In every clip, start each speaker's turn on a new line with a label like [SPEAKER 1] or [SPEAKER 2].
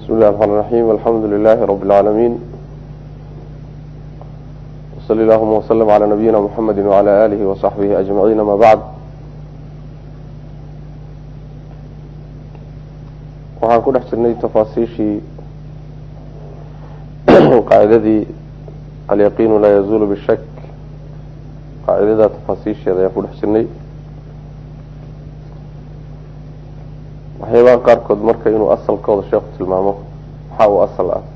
[SPEAKER 1] بسم الله الرحمن الرحيم الحمد لله رب العالمين وصلى اللهم وسلم على نبينا محمد وعلى آله وصحبه أجمعين ما بعد waxaan ku dhex jirnay tafaasiishii qaacidadii alyaqiinu laa yazuulu bishak qaacidada tafaasiisheeda ayaan ku dhex jirnay waxyaabaha qaarkood marka inuu asalkooda sheekhu tilmaamo maxaa uu asal ah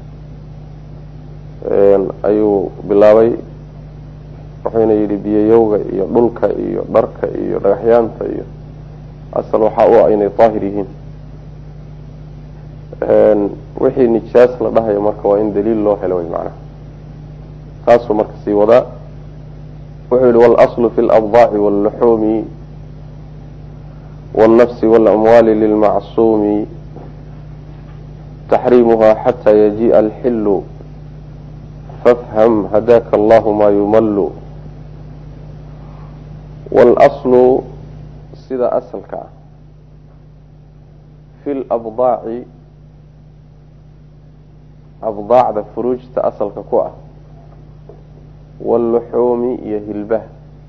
[SPEAKER 1] ayuu bilaabay wuxuuna yidhi biyayowga iyo dhulka iyo dharka iyo dhagaxyaanta iyo asal waxaa u ah inay daahir yihiin wixii nijaas la dhahayo marka waa in daliil loo helo way macnaha taasuu marka sii wadaa wuxuu yihi walaslu fi labdaaci wallaxuumi wاlnafsi walamwaali lilmacsuumi taxriimuha xata yajii'a alxilu fafham hadaka allahu ma yumallu wاlaslu sida asalka ah fi labdaaci abdaacda furuujta asalka ku ah waluxuumi iyo hilbaha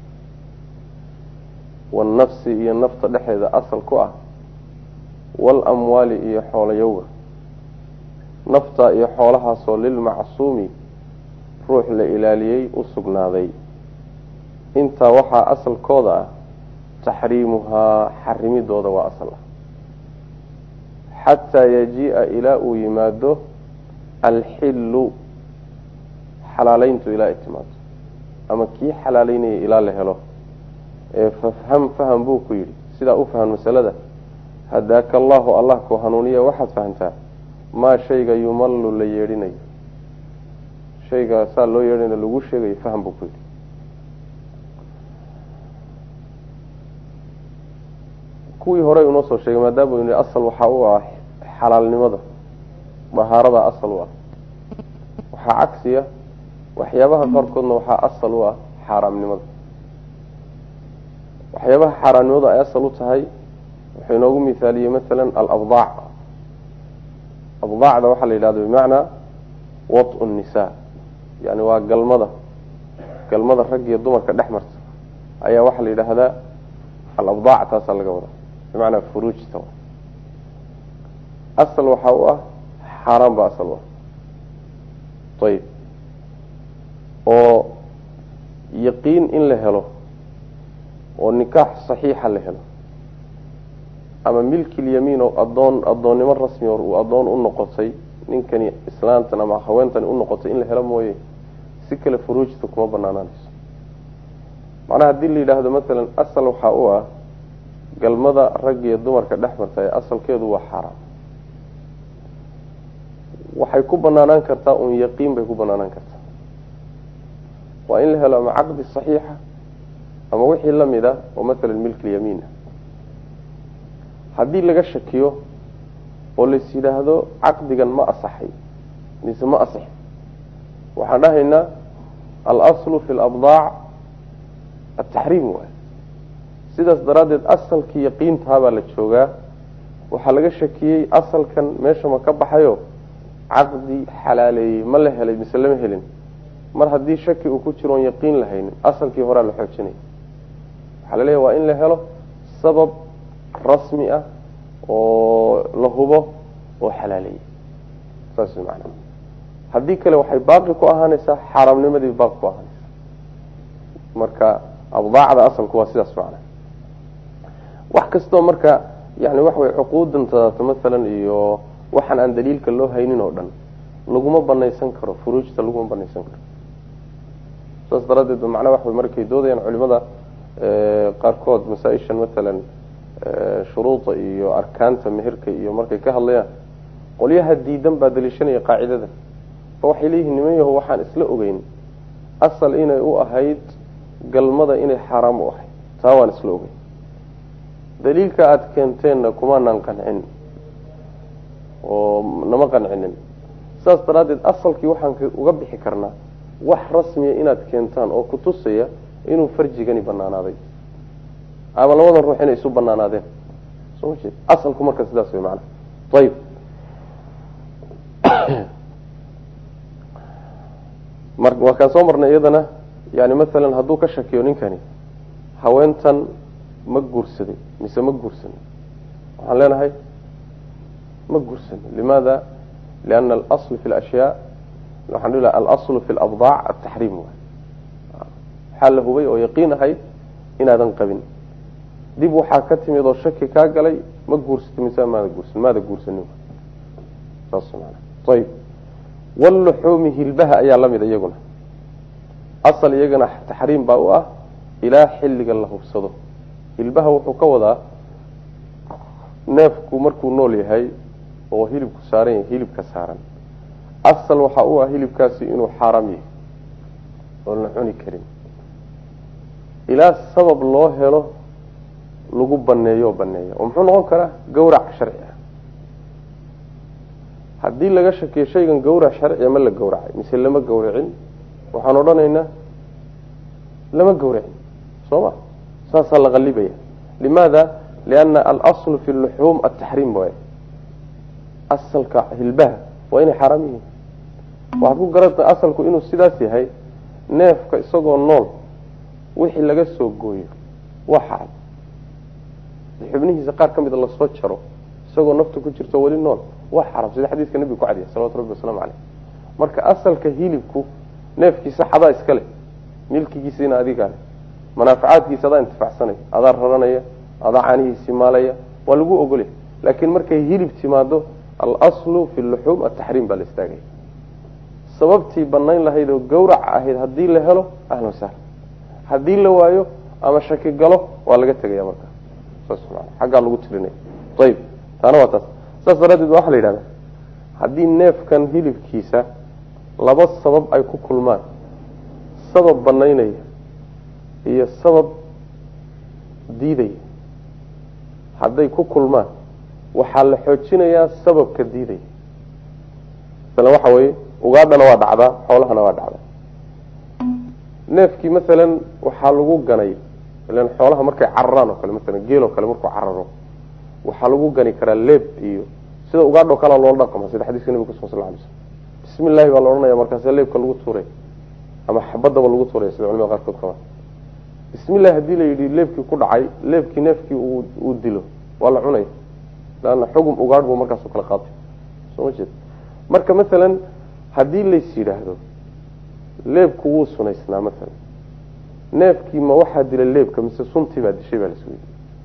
[SPEAKER 1] wannafsi iyo nafta dhexeeda asal ku ah waalamwaali iyo xoolayowga nafta iyo xoolahaasoo lilmacsuumi ruux la ilaaliyey u sugnaaday intaa waxaa asalkooda ah taxriimuhaa xarimidooda waa asal ah xataa yajii'a ilaa uu yimaado alxilu xalaaleyntu ilaa ay timaado ama kii xalaaleynaya ilaa la helo ee fafham faham buu ku yidhi sidaa u fahan masalada hadaaka allahu allah ku hanuuniya waxaad fahamtaa maa shayga yumallu la yeedhinayo shayga saa loo yeedhinayo lagu sheegayo faham buu ku yidhi kuwii horey unoo soo sheegay maadaama uu asal waxaa u ah xalaalnimada dahaarada asal u ah waxaa cagsiya waxyaabaha qaarkoodna waxaa asal u ah xaaraamnimada waxyaabaha xaaraamnimadu ay asal u tahay wuxuu inoogu mithaaliyey masalan alabdaac abdaacda waxaa la yidhahda bimacnaa watu nnisaa yani waa galmada galmada rag iyo dumarka dhex marta ayaa waxaa la yidhaahdaa alabdaac taasaa laga wadaa bimacnaa furuujta asal waxaa u ah xaaraan ba asal u ah ayib oo yaqiin in la helo oo nikaax saxiixa la helo ama milkilyamiin oo adoon addoonnimo rasmi oo uu addoon u noqotay ninkani islaantan ama haweentani u noqotay in la helo mooye si kale furuujta kuma banaanaanayso macnaha haddii la yidhaahdo masalan asal waxaa u ah galmada rag iyo dumarka dhex marta ee asalkeedu waa xaaraam waxay ku banaanaan kartaa un yaqiin bay ku banaanaan kartaa waa in la helo ama caqdi saxiixa ama wixii lamid ah oo masalan milkilyamiin ah haddii laga shakiyo oo lais yidhaahdo caqdigan ma asaxay mise ma asaxin waxaan dhahaynaa alaslu fi labdaac ataxriim waay sidaas daraaddeed asalkii yaqiintahabaa la joogaa waxaa laga shakiyey asalkan meesha ma ka baxayo caqdi xalaaleeyey ma la helay mise lama helin mar haddii shaki uu ku jiro oon yaqiin lahaynin asalkii horaa la xoojinaya waxaa la leeyahy waa in la helo sabab rasmi ah oo la hubo oo xalaaleeyey saas macana haddii kale waxay baaqi ku ahaanaysaa xaaraamnimadii baaqi ku ahaanaysaa marka abdaacda asalku waa sidaas macna wax kastoo marka yani waxa way cuquudan tadaata masalan iyo waxaan aan daliilka loo haynin oo dhan laguma banaysan karo furuujta laguma banaysan karo saas daraaddeed macnaa waxa way markay doodayaan culimada qaarkood masaa-ishan masalan shuruuda iyo arkaanta meherka iyo markay ka hadlayaan qolyaha diidan baa daliishanaya qaacidada ba waxay leeyihiin niman yaho waxaan isla ogeyn asal inay u ahayd galmada inay xaaraam u ahayd taa waan isla ogeyn daliilka aada keenteenna kumaanaan qancin oo nama qancinin saas daraaddeed asalkii waxaan uga bixi karnaa wax rasmiya inaad keentaan oo kutusaya inuu farjigani banaanaaday ama labadan ruux inay isu banaanaadeen soo ma jeed asalku marka sidaas way macana ayib mar waa kaan soo marnay iyadana yani masalan hadduu ka shakiyo ninkani haweentan ma guursaday mise ma guursanin waxaan leenahay ma guursanin limaada liana alasl fi lashyaa waxaan dhihi laha alaslu fi labdaac ataxriim waay waxaa la hubay oo yaqiin ahayd inaadan qabin dib waxaa ka timid oo shaki kaa galay ma guursatay mise maada guursan maada guursanin saas maana ayib waluxuumi hilbaha ayaa lamid iyaguna asal iyagana taxriim baa u ah ilaa xilliga la hubsado hilbaha wuxuu ka wadaa neefku markuu nool yahay oo hilibku saaran yahay hilibka saaran asal waxaa u ah hilibkaasi inuu xaaraam yahay oon la cuni karin ilaa sabab loo helo lagu baneeyo oo baneeya oo muxuu noqon karaa gawrac sharci ah haddii laga shakiyo shaygan gawrac sharciya ma la gawracay mise lama gawracin waxaan odhanaynaa lama gawracin soo ma saasaa la qalibaya limaada liana alaslu fi luxuum ataxriim waay asalka hilbaha waa inay xaaraam yihiin waxaad ku garata asalku inuu sidaas yahay neefka isagoo nool wixii laga soo gooyo waa xaram xubnihiisa qaar ka mida lasoo jaro isagoo nafta ku jirto weli nool waa xaram sida xadiiska nebiga ku cadiya salawatu rabbi wasalaamu caleyh marka asalka hilibku neefkiisa xadaa iska leh milkigiisiina adigaa leh manaafacaadkiisa adaa intifacsanaya adaa raranaya adaa caanihiisi maalaya waa lagu ogolya laakiin markay hilib timaado alaslu fi luxuum ataxriim baa la istaagaya sababtii banayn lahayd oo gawraca ahayd haddii la helo ahlan sahla haddii la waayo ama shaki galo waa laga tegaya markaa saas maa xaggaa lagu tirinaya ayib taana waa taas saas daraaddeed waxaa la yidhahda haddii neefkan hilibkiisa laba sabab ay ku kulmaan sabab banaynaya iyo sabab diidaya hadday ku kulmaan waxaa la xoojinayaa sababka diidaya masalan waxa weeye ugaadhana waa dhacdaa xoolahana waa dhacdaa neefkii masalan waxaa lagu ganay ilan xoolaha markay cararaan oo kale masalan geel oo kale markuu cararo waxaa lagu gani karaa leeb iyo sida ugaadho kalea loola dhaqma sida xadiiska nabiga kusugan sal lay slm bismi illahi baa la odhanaya markaase leebka lagu tuuray ama xabadaba lagu tuuraya sida culamada qaarkood qabaan bismi illahi haddii la yidhi leebkii ku dhacay leebkii neefkii uu dilo waa la cunaya leanna xugum ugaadh buu markaasoo kala qaatay soo ma jeed marka masalan haddii lays yidhaahdo leebku wuu sunaysnaa masalan neefkii ma waxaa dila leebka mise suntii baa dishay baa lasweydiy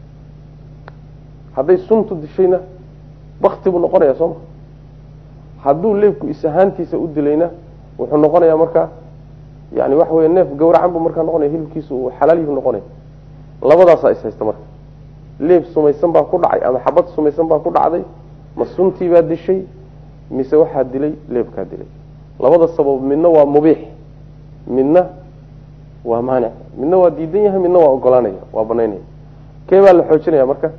[SPEAKER 1] hadday suntu dishayna bakti buu noqonaya sooma hadduu leebku is ahaantiisa u dilayna wuxuu noqonayaa markaa yani waxa wey neef gawracan buu markaa noqonaya hilibkiisu uu xalaal yuhu noqonaya labadaasaa is haysta marka leeb sumaysan baa ku dhacay ama xabad sumaysan baa ku dhacday ma suntii baa dishay mise waxaa dilay leebkaa dilay labada sabab midna waa mubiix midna waa maanic midna waa diidan yahay midna waa ogolaanaya waa banaynaya kee baa la xoojinaya marka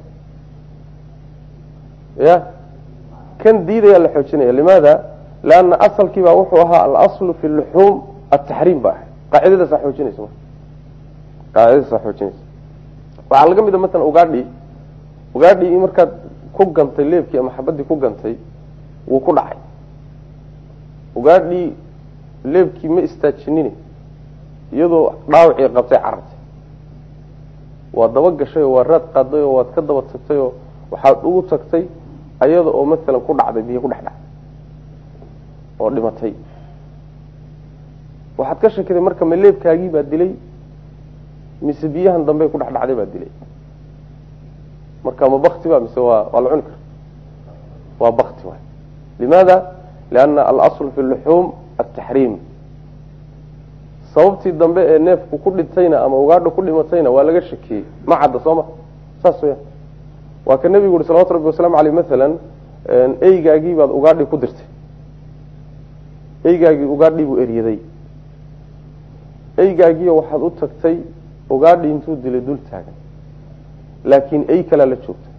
[SPEAKER 1] ya kan diidayaa la xoojinaya limaada lianna asalkiibaa wuxuu ahaa alaslu fi luxuum ataxriim ba ahay qaacidadaasaa xoojinaysa marka qaacidadaasaa xoojinaysa waxaa laga mid a masalan ugaadhii ugaadhii markaad ku gantay leebkii ama xabadii ku gantay wuu ku dhacay ugaadhii leebkii ma istaajinin iyadoo dhaawacii qabtay carartay waa daba gashay oo waa raad qaaday oo waad ka daba tagtay oo waxaad ugu tagtay ayada oo masalan ku dhacday biyo ku dhex dhacday oo dhimatay waxaad ka shakiday marka ma leebkaagii baa dilay mise biyahan dambe ku dhex dhacday baa dilay marka ma bakti ba mise waa waa la cuni kara waa bakti waay limaada liana alasl fi luxuum ataxriim sababtii dambe ee neefku ku dhintayna ama ugaadha ku dhimatayna waa laga shakiyey ma cadda soo ma saas weya waa ka nebigu uri salawatu rabbi waslamu aleyh masalan eygaagii baad ugaadhi ku dirtay eygaagii ugaadhii buu eryaday eygaagiio waxaad u tagtay ugaadhi intuu dilay dul taagan laakiin ey kalaa la joogta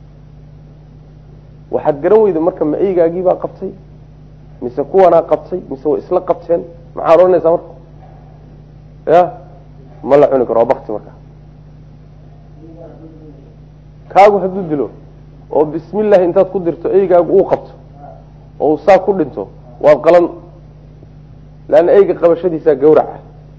[SPEAKER 1] waxaad garan weyda marka ma eygaagii baa qabtay mise kuwanaa qabtay mise way isla qabteen maxaad odhanaysaa marka ya ma la cuni karo waa bakti marka kaagu hadduu dilo oo bismi llahi intaad ku dirto eygaagu uu qabto oo uu saa ku dhinto waad qalan leanna eyga qabashadiisaa gawraca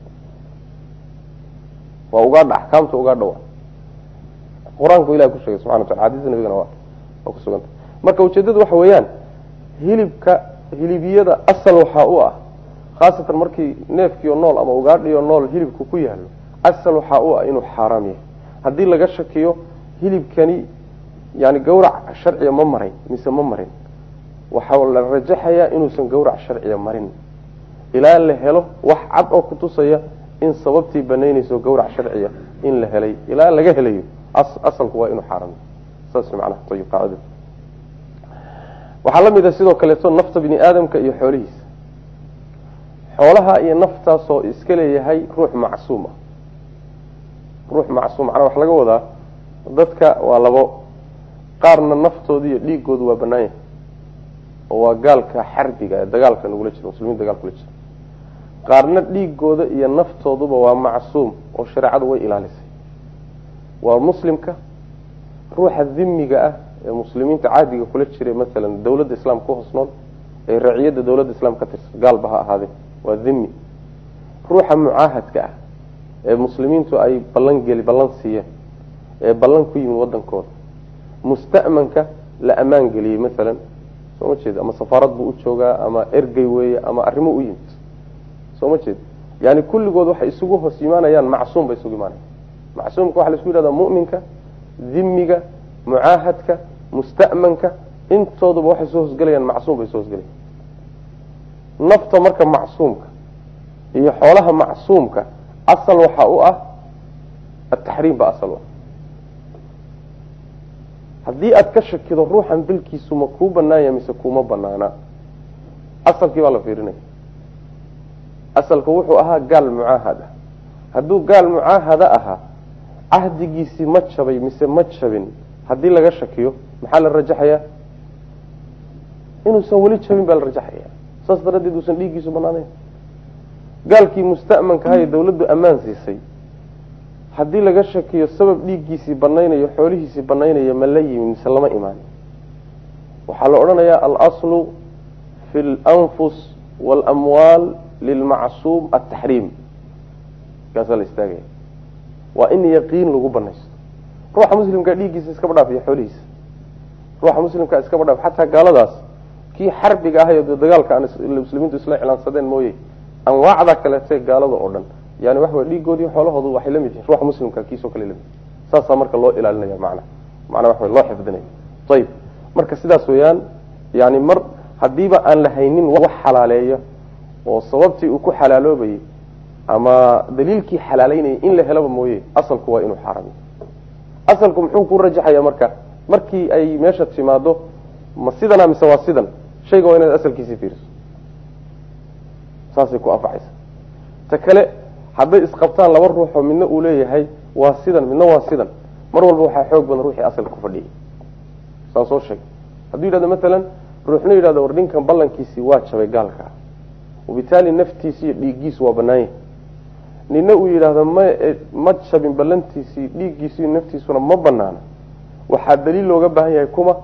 [SPEAKER 1] waa ugaadha axkaamta ugaadha wa qur-aanku ilahi ku sheegay subxana wa tala xadiista nabigana waa waa kusuganta marka ujeedadu waxa weeyaan hilibka hilibiyada asal waxaa u ah khaasatan markii neefkiio nool ama ugaadhiyo nool hilibku ku yaalo asal waxaa u ah inuu xaaraam yahay haddii laga shakiyo hilibkani yani gawrac sharciga ma maray mise ma marin waxaa la rajaxayaa inuusan gawrac sharciga marin ilaa la helo wax cad oo kutusaya in sababtii banaynayso gawrac sharciya in la helay ilaa laga helayo asalku waa inuu xaaraam saas macnaha ayib qaacida waxaa la mid ah sidoo kaleeto nafta bini aadamka iyo xoolihiisa xoolaha iyo naftaasoo iska leeyahay ruux macsuum ah ruux macsuum macnaa waxa laga wadaa dadka waa labo qaarna naftooda iyo dhiigoodu waa banaan yahay oo waa gaalka xarbiga ee dagaalka nagula jiro muslimiin dagaal kula jiro qaarna dhiigooda iyo naftooduba waa macsuum oo shareecadu way ilaalisay waa muslimka ruuxa dhimiga ah ee muslimiinta caadiga kula jira maalan dawladda islaamka ku hoos nool ee raciyadda dawladda islaamka ka tirsan gaalba ha ahaadee waa dhimi ruuxa mucaahadka ah ee muslimiintu ay ballan geli ballan siiyeen ee ballan ku yimid wadankooda musta'manka la ammaan geliyey maalan soo ma jeed ama safaarad buu u joogaa ama ergey weeye ama arrimo u yimid soo ma jeed yani kulligood waxay isugu hoos imaanayaan macsuum bay isugu imaanayan macsuumka waxa la isku yihahdaa mu'minka dhimiga mucaahadka musta'manka intooduba waxay soo hosgelayaan macsuum bay soo hosgelayan nafta marka macsuumka iyo xoolaha macsuumka asal waxa u ah ataxriim ba asal u ah haddii aada ka shakido ruuxan dilkiisu ma kuu banaanya mise kuma banaana asalkii baa la fiirinaya asalka wuxuu ahaa gaal mucaahad ah hadduu gaal mucaahada ahaa cahdigiisii ma jabay mise ma jabin haddii laga shakiyo maxaa la rajaxayaa inuusan weli jabin baa la rajaxaya saas daraaddeed uusan dhiiggiisu banaanayn gaalkii musta'manka ahaye dawladdu ammaan siisay haddii laga shakiyo sabab dhiiggiisii banaynayo xoolihiisii banaynaya ma la yimi mise lama imaan waxaa la odhanayaa alaslu fi lanfus waalamwaal lilmacsuum ataxriim kaasaa la istaagaya waa in yaqiin lagu banaysto ruuxa muslimkaa dhiiggiisa iskaba dhaafiyo xoolihiisa ruuxa muslimkaa iskaba dhaaf xataa gaaladaas kii xarbiga ahayo dee dagaalka aan muslimiintu isla iclaansadeen mooye anwaacda kaleete gaalada oo dhan yani waxa way dhiigoodii xoolahoodu waxay lamid yihin ruuxa muslimka kiisoo kale lamid saasaa marka loo ilaalinaya macna macnaa waxa loo xifdinaya ayib marka sidaas weeyaan yani mar haddiiba aan la haynin wax xalaaleeya oo sababtii uu ku xalaaloobayay ama daliilkii xalaaleynayay in la helaba mooye asalku waa inuu xaaramiyo asalku muxuu ku rajaxaya marka markii ay meesha timaado ma sidana mise waa sidan shayga waa inaad asalkiisii fiiriso saasay ku anfacaysa ta kale hadday isqabtaan laba ruuxoo midna uu leeyahay waa sidan midna waa sidan mar walba waxaa xoog badan ruuxii asalka ku fadhiyay saan soo sheegay hadduu yidhahdo maalan ruuxna yidhahdo war ninkan ballankiisii waa jabay gaalkaa wabitaali naftiisi iyo dhiiggiisu waa banaanya nina uu yidhaahdo ma ma jabin ballantiisii dhiiggiisiiyo naftiisuna ma banaana waxaa daliil looga baahan yahay kuma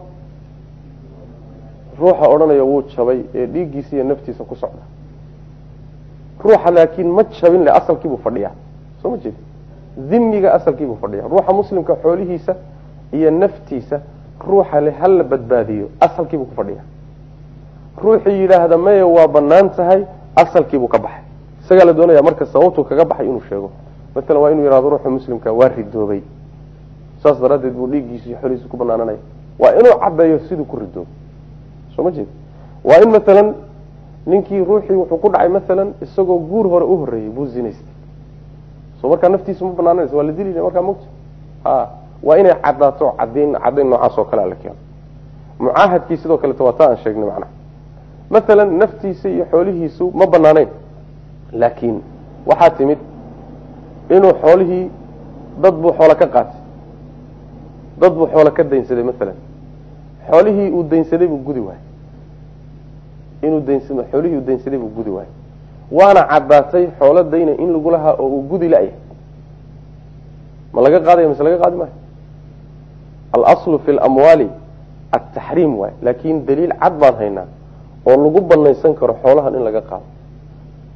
[SPEAKER 1] ruuxa odhanaya wuu jabay ee dhiiggiisa iyo naftiisa ku socda ruuxa laakiin ma jabin le asalkiibuu fadhiyaa soo ma jeedi dhimiga asalkiibuu fadhiya ruuxa muslimka xoolihiisa iyo naftiisa ruuxa le hala badbaadiyo asalkiibuu ku fadhiya ruuxii yidhaahda maye waa banaan tahay asalkiibuu ka baxay isagaa la doonaya marka sababtuu kaga baxay inuu sheego maalan waa inuu yihahdo ruuxa muslimka waa ridoobay saas daraaddeed buu dhiiggiisa iyo xoolihiisa ku banaananaya waa inuu cadeeyo siduu ku ridoobay soo ma jeed waa in maalan ninkii ruuxii wuxuu ku dhacay maalan isagoo guur hore u horeeyey buu zinaystay soo markaa naftiisa ma banaananaysa waa la dili markaa mogta ha waa inay cadaato cadayn cadayn noocaas oo kale la keeno mucaahadkii sidoo kaleeto waa taa aan sheegnay macnaha maalan naftiisa iyo xoolihiisu ma banaaneyn laakiin waxaa timid inuu xoolihii dad buu xoolo ka qaatay dad buu xoolo ka daynsaday maalan xoolihii uu daynsaday buu gudi waayey inuu daynsado xoolihii uu daynsaday buu gudi waayey waana caddaatay xoolo dayna in lagu lahaa oo uu gudi la-yahay ma laga qaadaya mise laga qaadi maayo alaslu fi lamwaali ataxriim waay laakin daliil cad baan haynaa oo lagu banaysan karo xoolahan in laga qaado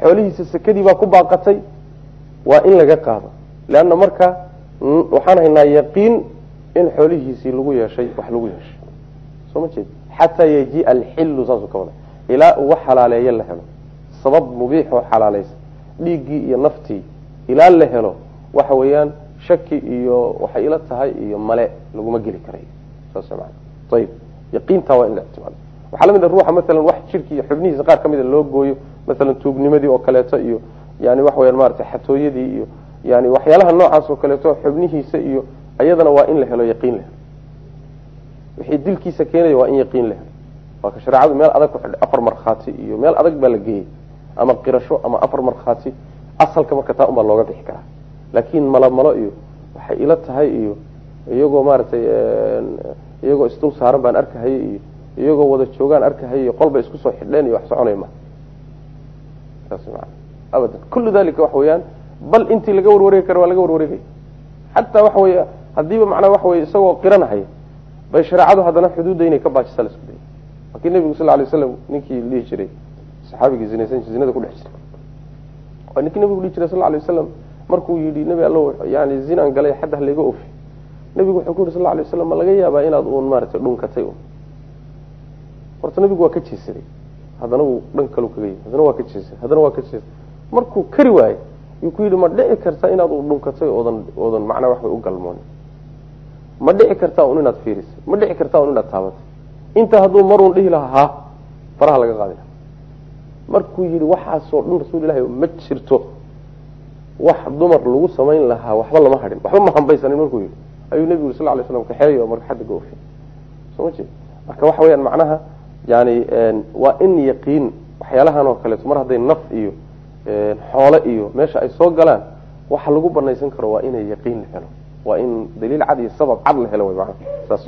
[SPEAKER 1] xoolihiisa sekadii baa ku baaqatay waa in laga qaado leanna marka waxaan haynaa yaqiin in xoolihiisii lagu yeeshay wax lagu yeeshay soo ma jeed xataa yajiia alxillu saasuu ka wada ilaa uu wax xalaaleeye la helo sabab mubiix oo xalaalaysa dhiiggii iyo naftii ilaa la helo waxa weeyaan shaki iyo waxay ila tahay iyo male laguma geli karayo saas maana ayib yaqiintaa waa in la ictimaado waxaa lamid a ruuxa maalan wax jirki iyo xubnihiisa qaar ka mida loo gooyo maalan tuugnimadii oo kaleeto iyo yani waxa weyaan maarata xatooyadii iyo yani waxyaalaha noocaas oo kaleeto xubnihiisa iyo iyadana waa in la helo yaqiin la helo wixii dilkiisa keenaya waa in yaqiin la helo waa ka shareecadu meel adag ku xidhay afar markhaati iyo meel adag baa la geeyey ama qirasho ama afar markhaati asalka marka taa unbaa looga bixi karaa laakiin malomalo iyo waxay ila tahay iyo iyagoo maaragtay iyagoo isdul saaran baan arkahaya iyo iyagoo wada joogaan arkahaya iyo qolba isku soo xidheen iyo wax soconay ma saas maa abadan kullu dalika waxa weeyaan bal intii laga warwareegi kara waa laga warwareegaya xataa waxa weeye hadiiba macnaa waxa weye isagoo qiranahaya bay shareecadu haddana xuduudda inay ka baajisa la isku dayay markii nebigu sal lay slam ninkii dhihi jiray saxaabigii zinaysan zinada ku dhex jiray waa ninkii nabigu dhihi jiray sal lay wasalam markuu yidhi nebi allo yani zinaan galay xadda halayga ofi nebigu wuxuu ku yidhi sal lay waslam ma laga yaabaa inaad uun maaragtay dhunkatay un horta nebigu waa ka jeesaday haddana wuu dhan kalu kaga yimi haddana waa ka jeesaday haddana waa ka jeesaday markuu kari waayey yuu ku yidhi ma dhici karta inaad u dhunkatay oodan oodan macnaa wax way u galmoon ma dhici kartaa un inaad fiirisay ma dhici kartaa un inaad taabatay inta hadduu maruun dhihi lahaa ha faraha laga qaadi laha markuu yidhi waxaasoo dhan rasuul ilahi ma jirto wax dumar lagu samayn lahaa waxba lama hadhin waxba ma hambaysanin markuu yidhi ayuu nebigu yiri sal lay slam kaxeeyo marka xadda ga ofi soo ma jeed marka waxa weyaan macnaha yani waa in yaqiin waxyaalahan oo kaleeto mar hadday naf iyo xoole iyo meesha ay soo galaan waxa lagu banaysan karo waa inay yaqiin la helo waa in daliil cad iyo sabab cad la helo mana saas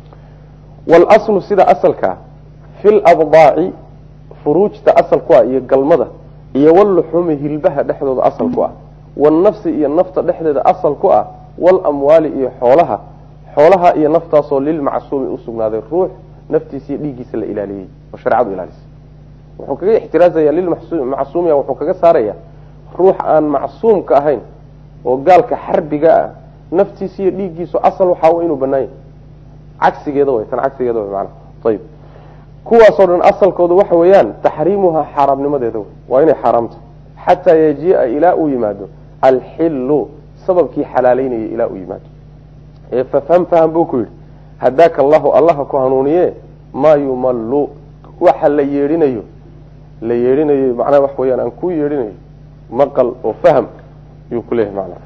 [SPEAKER 1] wlslu sida asalkaa fi labdaaci furuujta asal ku ah iyo galmada iyo wluxumi hilbaha dhexdooda asal ku ah wlnafsi iyo nafta dhexdeeda asal ku ah wlamwaali iyo xoolaha xoolaha iyo naftaasoo lilmacsuumi usugnaaday ruux naftiisa iyo dhiiggiisa la ilaaliyey oo shareecadu ilaalisay wuxuu kaga ixtiraazaya lilmacsuumiya wuxuu kaga saaraya ruux aan macsuumka ahayn oo gaalka xarbiga ah naftiisa iyo dhiiggiisu asal waxaa inuu banaanya cagsigeeda way tan cagsigeeda way maanaa ayib kuwaasoo dhan asalkooda waxa weeyaan taxriimuhaa xaaraamnimadeeda wey waa inay xaaraamta xataa yajiia ilaa uu yimaado alxilu sababkii xalaaleynaya ilaa uu yimaado ee fafham faham buu ku yidhi hadaaka allahu allaha ku hanuuniye maa yumallu waxa la yeedhinayo la yeedhinayo macnaha wax weyaan aan ku yeedhinayo maqal oo fahm yuu ku leeyahay macnaha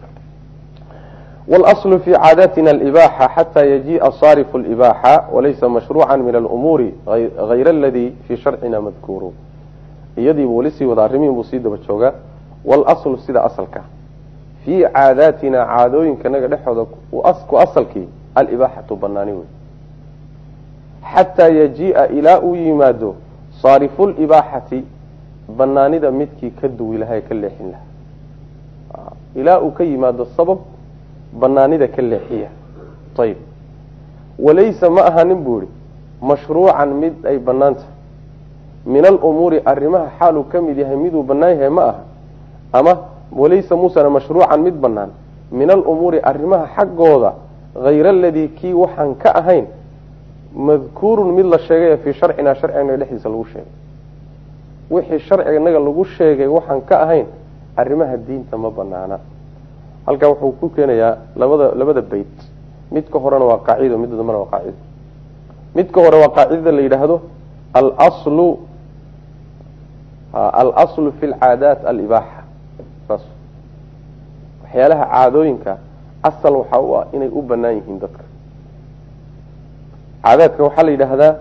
[SPEAKER 1] واأصل في عاadتna الإباحة حتى يجيء صارف الإباحة وليس مشروعا من الأمور غyر الذي في شرعna مذكور iyadiibu weli sii wada arimihin buu sii daba joogaa واlأصل sida aslka في caadaatina caadooyinkanaga dhexooda ku asalkii alإbاxaةu banaani wey xatىa يجiiءa ilaa uu yimaado صاariف الإbاxati banaanida midkii ka duwi lahaa ee ka leexin lahaa ilaa uu ka yimaado sabab banaanida ka leexiya ayib walaysa ma ahanin buu ihi mashruucan mid ay banaan tahay min alumuuri arrimaha xaaluu ka mid yahay miduu banaan yahay ma aha ama walaysa muusana mashruucan mid banaan min alumuuri arrimaha xaggooda hayra aladii kii waxaan ka ahayn madkuurun mid la sheegay fii sharcinaa sharciganaga dhexdiisa lagu sheegay wixii sharciganaga lagu sheegay waxaan ka ahayn arrimaha diinta ma banaana halkaa wuxuu ku keenayaa labada labada beyt midka horena waa qaacido midda dambena waa qaacido midka hore waa qaacidada la yidhaahdo alaslu alaslu fi lcaadaat alibaaxa saas waxyaalaha caadooyinka asal waxaa u ah inay u banaan yihiin dadka caadaadka waxaa la yidhaahdaa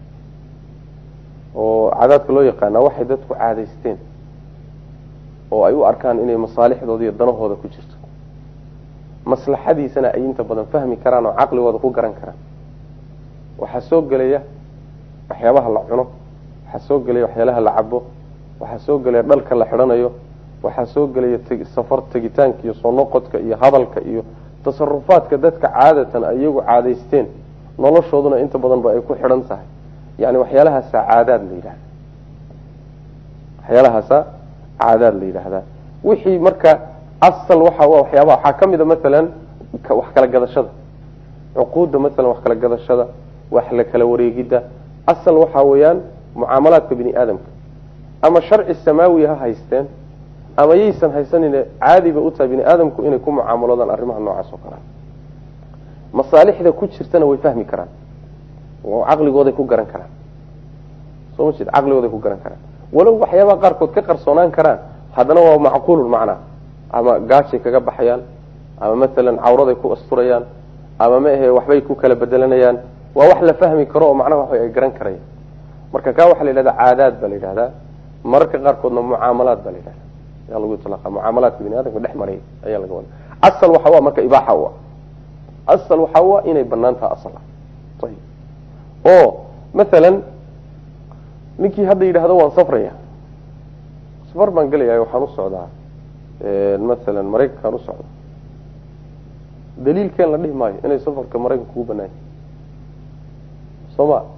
[SPEAKER 1] oo caadaadka loo yaqaana waxay dadku caadaysteen oo ay u arkaan inay masaalixdooda iyo danahooda ku jirto maslaxadiisana ay inta badan fahmi karaan oo caqligooda ku garan karaan waxaa soo gelaya waxyaabaha la cuno waxaa soo gelaya waxyaalaha la cabo waxaa soo gelaya dhalka la xidhanayo waxaa soo gelaya safar tegitaanka iyo soo noqodka iyo hadalka iyo tasarufaadka dadka caadatan ay iyagu caadaysteen noloshooduna inta badanba ay ku xidhan tahay yani waxyaalahaasa caadaad la yidhahda waxyaalahaasa caadaad la yidhaahdaa wixii marka asal waxa waxyaabaha waxaa kamida maalan wax kala gadashada cuquudda maalan wax kala gadashada wax la kala wareegidda asal waxa weeyaan mucaamalaadka bini aadamka ama sharci samaawi ha haysteen ama yaysan haysanine caadiba u tahay bini aadamku inay ku mucaamaloodaan arrimaha noocaas oo kale masaalixda ku jirtana way fahmi karaan oo caqligooday ku garan karaan soo ma jeed caqligooday ku garan karaan walow waxyaabaha qaarkood ka qarsoonaan karaan haddana waa macquulun macnaa ama gaajay kaga baxayaan ama maalan cawraday ku asturayaan ama ma ahe waxbay ku kala bedelanayaan waa wax la fahmi karo oo macnaha wax ay garan karayaan marka kaa waxaa la yidhahda caadaad baa la yidhahdaa mararka qaarkoodna mucaamalaad baa la yidhahda ayaa lagu itlaqa mucaamalaadka bini aadamka dhex maray ayaa laga wada asal waxa waa marka ibaaxa u ah asal waxa u ah inay banaan taha asal ah ayib oo maalan ninkii hadda yidhahdo waan safraya safar baan gelaya waxaan u socdaa maalan maraykankaan u socda daliilkeen la dhihi maayo inay safarka maraykanka kugu banaan yahi soo ma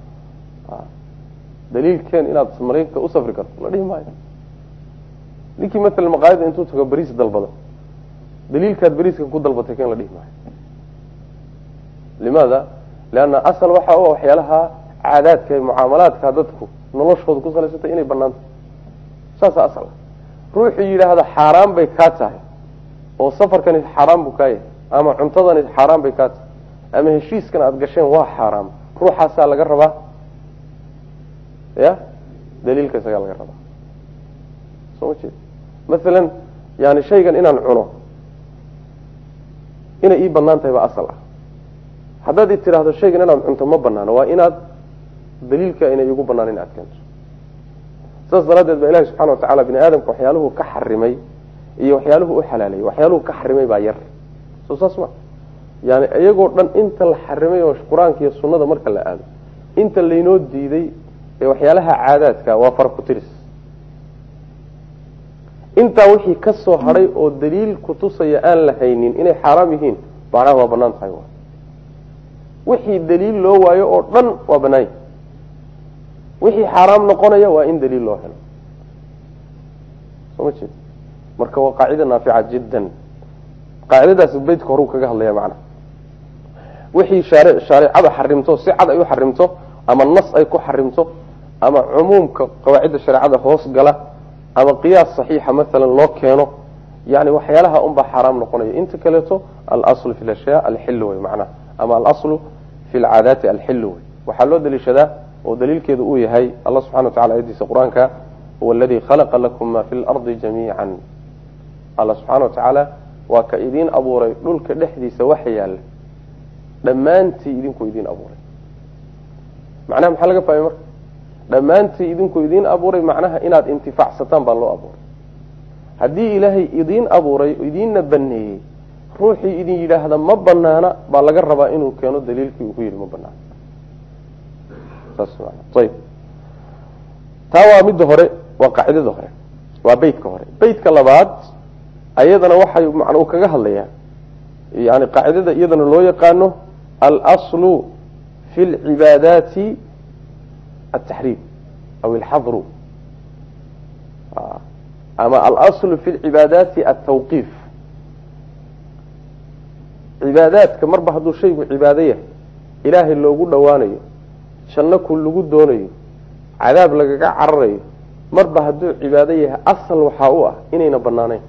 [SPEAKER 1] daliilkeen inaad maraykanka u safri karto la dhihi maayo ninkii maalan maqaayada intuu tago beriis dalbado daliilkaad beriiska ku dalbatay ken la dhihi maayo limaada leanna asal waxa u waxyaalaha caadaadka mucaamalaadka dadku noloshooda ku salaysantay inay banaanta saasa asal ruuxuu yidhaahda xaaraan bay kaa tahay oo safarkani xaaraan buu kaa yahay ama cuntadani xaaraan bay kaa tahay ama heshiiskan aada gasheen waa xaaraam ruuxaasaa laga rabaa ya daliilka isagaa laga rabaa soo ma jeed maalan yani shaygan inaan cuno inay ii banaan tahay baa asal ah haddaad i tidhaahdo shaygan inaan cunto ma banaano waa inaad daliilka inay igu banaan in aad keento saas daraaddeed baa ilahi subxana watacala bini aadamka waxyaaluhu ka xarimay iyo waxyaaluhu u xalaalayay waxyaaluhu ka xarimay baa yar soo saas ma yani iyagoo dhan inta la xarimay oo qur-aanka iyo sunnada marka la aado inta laynoo diiday ee waxyaalaha caadaadka waa farakutiris intaa wixii ka soo hadhay oo daliil kutusaya aan la haynin inay xaaraam yihiin macnaha waa banaan tahay wixii daliil loo waayo oo dhan waa banaanya wixii xaaraam noqonaya waa in daliil loo helo soo ma jeed marka waa qaacida naafica jiddan qaacidadaas beytka horuu kaga hadlaya macnaha wixii shaare shareecada xarimto si cad ay u xarimto ama nas ay ku xarimto ama cumuumka qawaacidda shareecada hoos gala ama qiyaas saxiixa maalan loo keeno yani waxyaalaha unbaa xaaraam noqonaya inta kaleeto alaslu fi lashyaa alxilu wey macnaha ama alaslu fi lcaadaati alxilu wey waxaa loo daliishadaa oo daliilkeedu uu yahay allah subxana wa tacala ayadiisa qur-aanka huwa aladii khalaqa lakum ma fi lardi jamiican alla subxaana wa tacaala waa ka idiin abuuray dhulka dhexdiisa waxa yaalla dhammaantii idinku idiin abuuray macnaha maxaa laga fahmay marka dhammaantii idinku idiin abuuray macnaha inaad intifaacsataan baa loo abuuray haddii ilaahay idiin abuuray idiinna baneeyey ruuxii idin yidhaahda ma banaana baa laga rabaa inuu keeno daliilkii uu ku yidhi ma banaana saas maana ayib taa waa midda hore waa qaacidada hore waa beytka hore beytka labaad ayadana waxay macna uu kaga hadlayaa yani qaacidada iyadana loo yaqaano alaslu fi lcibaadaati ataxriim aw alxadru ama alaslu fi lcibaadaati altawqiif cibaadaadka marba hadduu shaygu cibaado yahay ilaahay loogu dhowaanayo janno ku lagu doonayo cadaab lagaga cararayo marba hadduu cibaado yahay asal waxaa u ah inayna banaanayn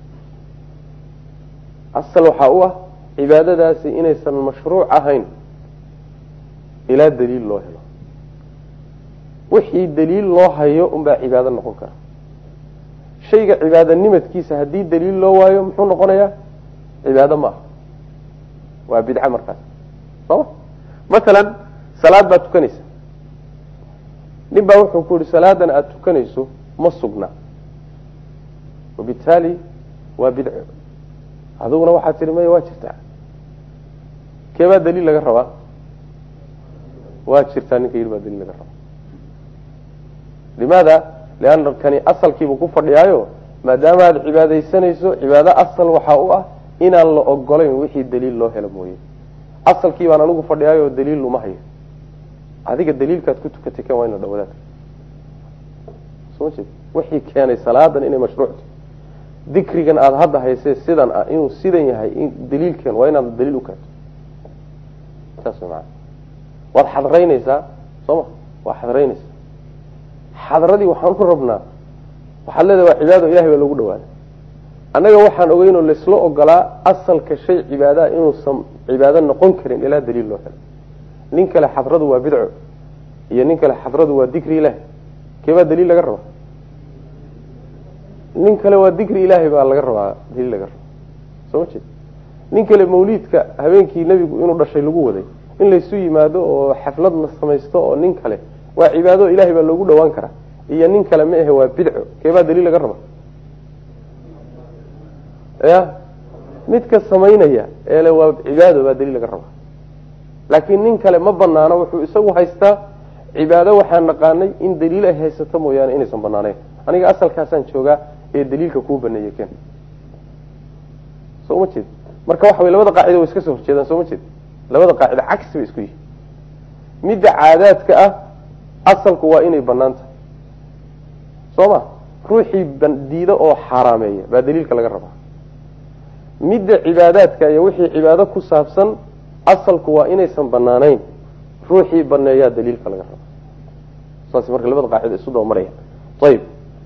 [SPEAKER 1] asal waxaa u ah cibaadadaasi inaysan mashruuc ahayn ilaa daliil loo helo wixii daliil loo hayo unbaa cibaado noqon kara shayga cibaadanimadkiisa haddii daliil loo waayo muxuu noqonayaa cibaado ma aha waa bidca markaas sooma masalan salaad baad tukanaysa nin baa wuxuu ku yihi salaadan aada tukanayso ma sugna wabitaali waa bidco adiguna waxaad tihi maya waa jirtaa keebaa daliil laga rabaa waa jirtaa ninka yidhi baa daliil laga rabaa limaada lianna kani asalkiibuu ku fadhiyaayo maadaama aad cibaadaysanayso cibaado asal waxaa u ah inaan la ogolayn wixii daliil loo helo mooye asalkii baan anigu fadhiyaayo daliil luma hayo adiga daliilkaad ku tukatay kan waa in la dhawadaad soo jeed wixii keenay salaadan inay mashruucto dikrigan aada hadda haysee sidan ah inuu sidan yahay in daliilkeen waa inaad daliil u keento saas way maana waad xadraynaysaa soo ma waa xadraynaysaa xadradii waxaan u rabnaa waxaad leedahay waa cibaado ilahay baa loogu dhawaada annaga waxaan ogeynoo laysla ogolaa asalka shay cibaadaha inuusan cibaado noqon karin ilaa daliil loo helo nin kale xadradu waa bidco iyo nin kale xadradu waa dikri ilahi keebaa daliil laga rabaa nin kale waa dikri ilaahay baa laga rabaa daliil laga rabaa soo ma jeed nin kale mawliidka habeenkii nebigu inuu dhashay lagu waday in laysu yimaado oo xaflad la samaysto oo nin kale waa cibaado ilahay baa loogu dhawaan karaa iyo nin kale ma ahe waa bidco keebaa daliil laga rabaa ya midka samaynaya eele waa cibaado baa daliil laga rabaa laakiin nin kale ma banaano wuxuu isagu haystaa cibaado waxaan naqaanay in daliil ay haysato mooyaane inaysan banaanayn aniga asalkaasaan joogaa ee daliilka kuu baneeyey ken soo ma jeed marka waxa way labada qaacida way iska soo horjeedaan soo ma jeed labada qaacida cagsi bay isku yihin midda caadaadka ah asalku waa inay banaan tahay soo ma ruuxii diida oo xaaraameeya baa daliilka laga rabaa midda cibaadaadka iyo wixii cibaado ku saabsan asalku waa inaysan banaanayn ruuxii baneeyaa daliilka laga rabaa saas marka labada qaacida isu dabamaraya ayib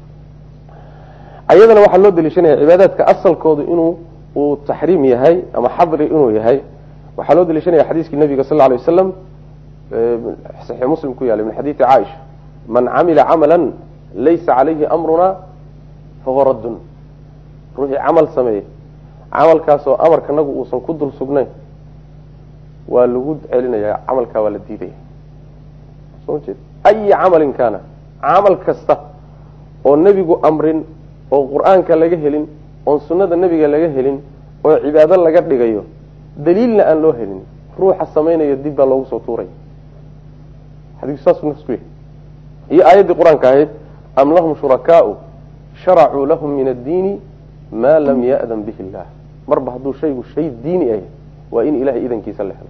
[SPEAKER 1] ayadana waxaa loo daliishanaya cibaadaadka asalkoodu inuu uu taxriim yahay ama xadri inuu yahay waxaa loo daliishanaya xadiiskii nabiga sal lla alay wasalam saxiix muslim ku yaala min xadiidi caaisha man camila camala laysa calayhi amruna fahuwa raddun ruuxii camal sameeyey camalkaasoo amarkanagu uusan ku dul sugnayn waa lagu celinaya camalkaa waa la diidaya soo jeed ayi camalin kaana camal kasta oo nebigu amrin oo qur-aanka laga helin oon sunnada nebiga laga helin oo cibaado laga dhigayo daliilna aan loo helin ruuxa samaynayo dib baa loogu soo tuuraya xadiiku saasuu nafs ku yahay iyo aayaddii qur-aanka ahayd am lahum shurakaau sharacuu lahum min addiini maa lam ya'dan bihi illah marba hadduu shaygu shay diini ah waa in ilahay idankiisa la helo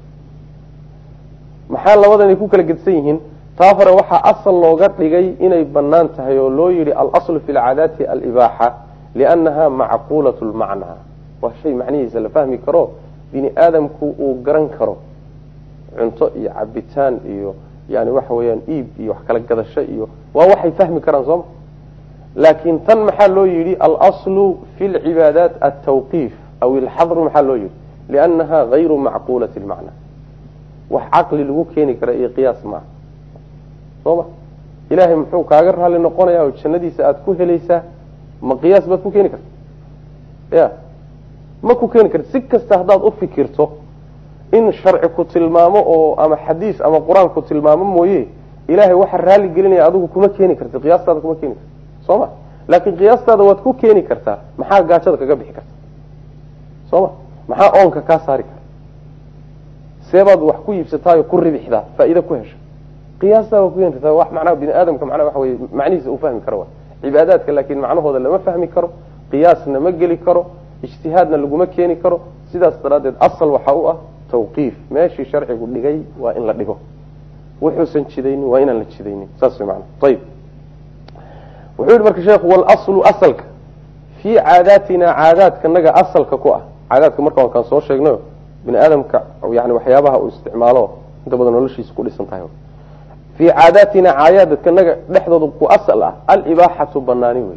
[SPEAKER 1] maxaa labadanay ku kala gedsan yihiin taa hore waxaa asal looga dhigay inay banaan tahay oo loo yihi alaslu fi lcaadaati alibaaxa liannaha macquulat lmacnaa waa shay macnihiisa la fahmi karo bini aadamku uu garan karo cunto iyo cabitaan iyo yani waxa weeyaan iib iyo wax kala gadasho iyo waa waxay fahmi karaan sooma laakiin tan maxaa loo yihi alaslu fi lcibaadaat altawqiif aw ilxadru maxaa loo yihi liannaha gayru macquulati lmacnaa wax caqli lagu keeni kara iyo qiyaas maaha soo ma ilaahay muxuu kaaga raali noqonayaa oo jannadiisa aada ku helaysaa ma qiyaas baad ku keeni karta ya ma ku keeni karta si kasta haddaad u fikirto in sharci ku tilmaamo oo ama xadiis ama qur-aan ku tilmaamo mooye ilaahay waxa raali gelinaya adigu kuma keeni karti qiyaastaada kuma keeni karta soo ma laakiin qiyaastaada waad ku keeni kartaa maxaa gaajada kaga bixi karta soo ma maxaa oonka kaa saari kara seebaad wax ku iibsataayo ku ribixdaa faa'iida ku hesha qiyaastaa waa ku keeni kartaa wax macnaha bini aadamka macnaha waxa weye macnihiisa uu fahmi karo wa cibaadaadka laakiin macnahooda lama fahmi karo qiyaasna ma geli karo ijtihaadna laguma keeni karo sidaas daraaddeed asal waxa u ah tawqiif meeshii sharcigu dhigay waa in la dhigo wuxuusan jidaynin waa inaan la jidaynin saas way macana ayib wuxuu yihi marka sheekhu walaslu asalka fii caadaatina caadaadkanaga asalka ku ah caadaadka marka waan kaan soo sheegnayo bini aadamka yani waxyaabaha uu isticmaalo inta badan noloshiisa ku dhisan tahay fii caadaatina caadaadkanaga dhexdooda ku asal ah alibaaxatu banaani wey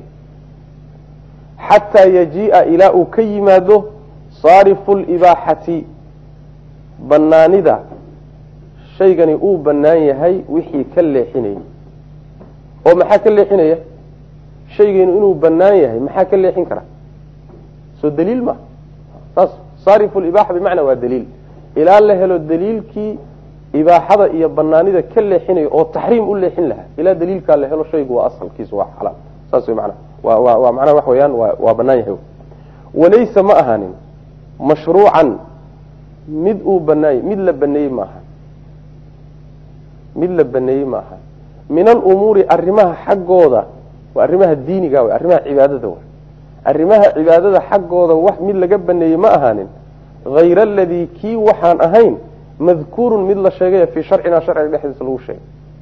[SPEAKER 1] xataa yajiia ilaa uu ka yimaado saarifu libaaxati banaanida shaygani uu banaan yahay wixii ka leexinayay oo maxaa ka leexinaya shaygaynu inuu banaan yahay maxaa ka leexin kara soo daliil ma saas saarifu libaaxa bimacnaa waa daliil ilaa la helo daliilkii ibaaxada iyo banaanida ka leexinaya oo taxriim u leexin lahaa ilaa daliilkaa la helo shaygu waa asalkiisu waa xalaal saas wey manaa wa wa waa macnaha wax weeyaan waa waa banaan yahay walaysa ma ahaanin mashruucan mid uu banaanyay mid la baneeyey ma aha mid la baneeyey ma aha min alumuuri arrimaha xaggooda waa arrimaha diiniga way arrimaha cibaadada way arrimaha cibaadada xaggooda wax mid laga baneeyey ma ahaanin hayra aladii kii waxaan ahayn madkuurun mid la sheegaya fii sharcina sharciga dhexdiisa lagu sheegay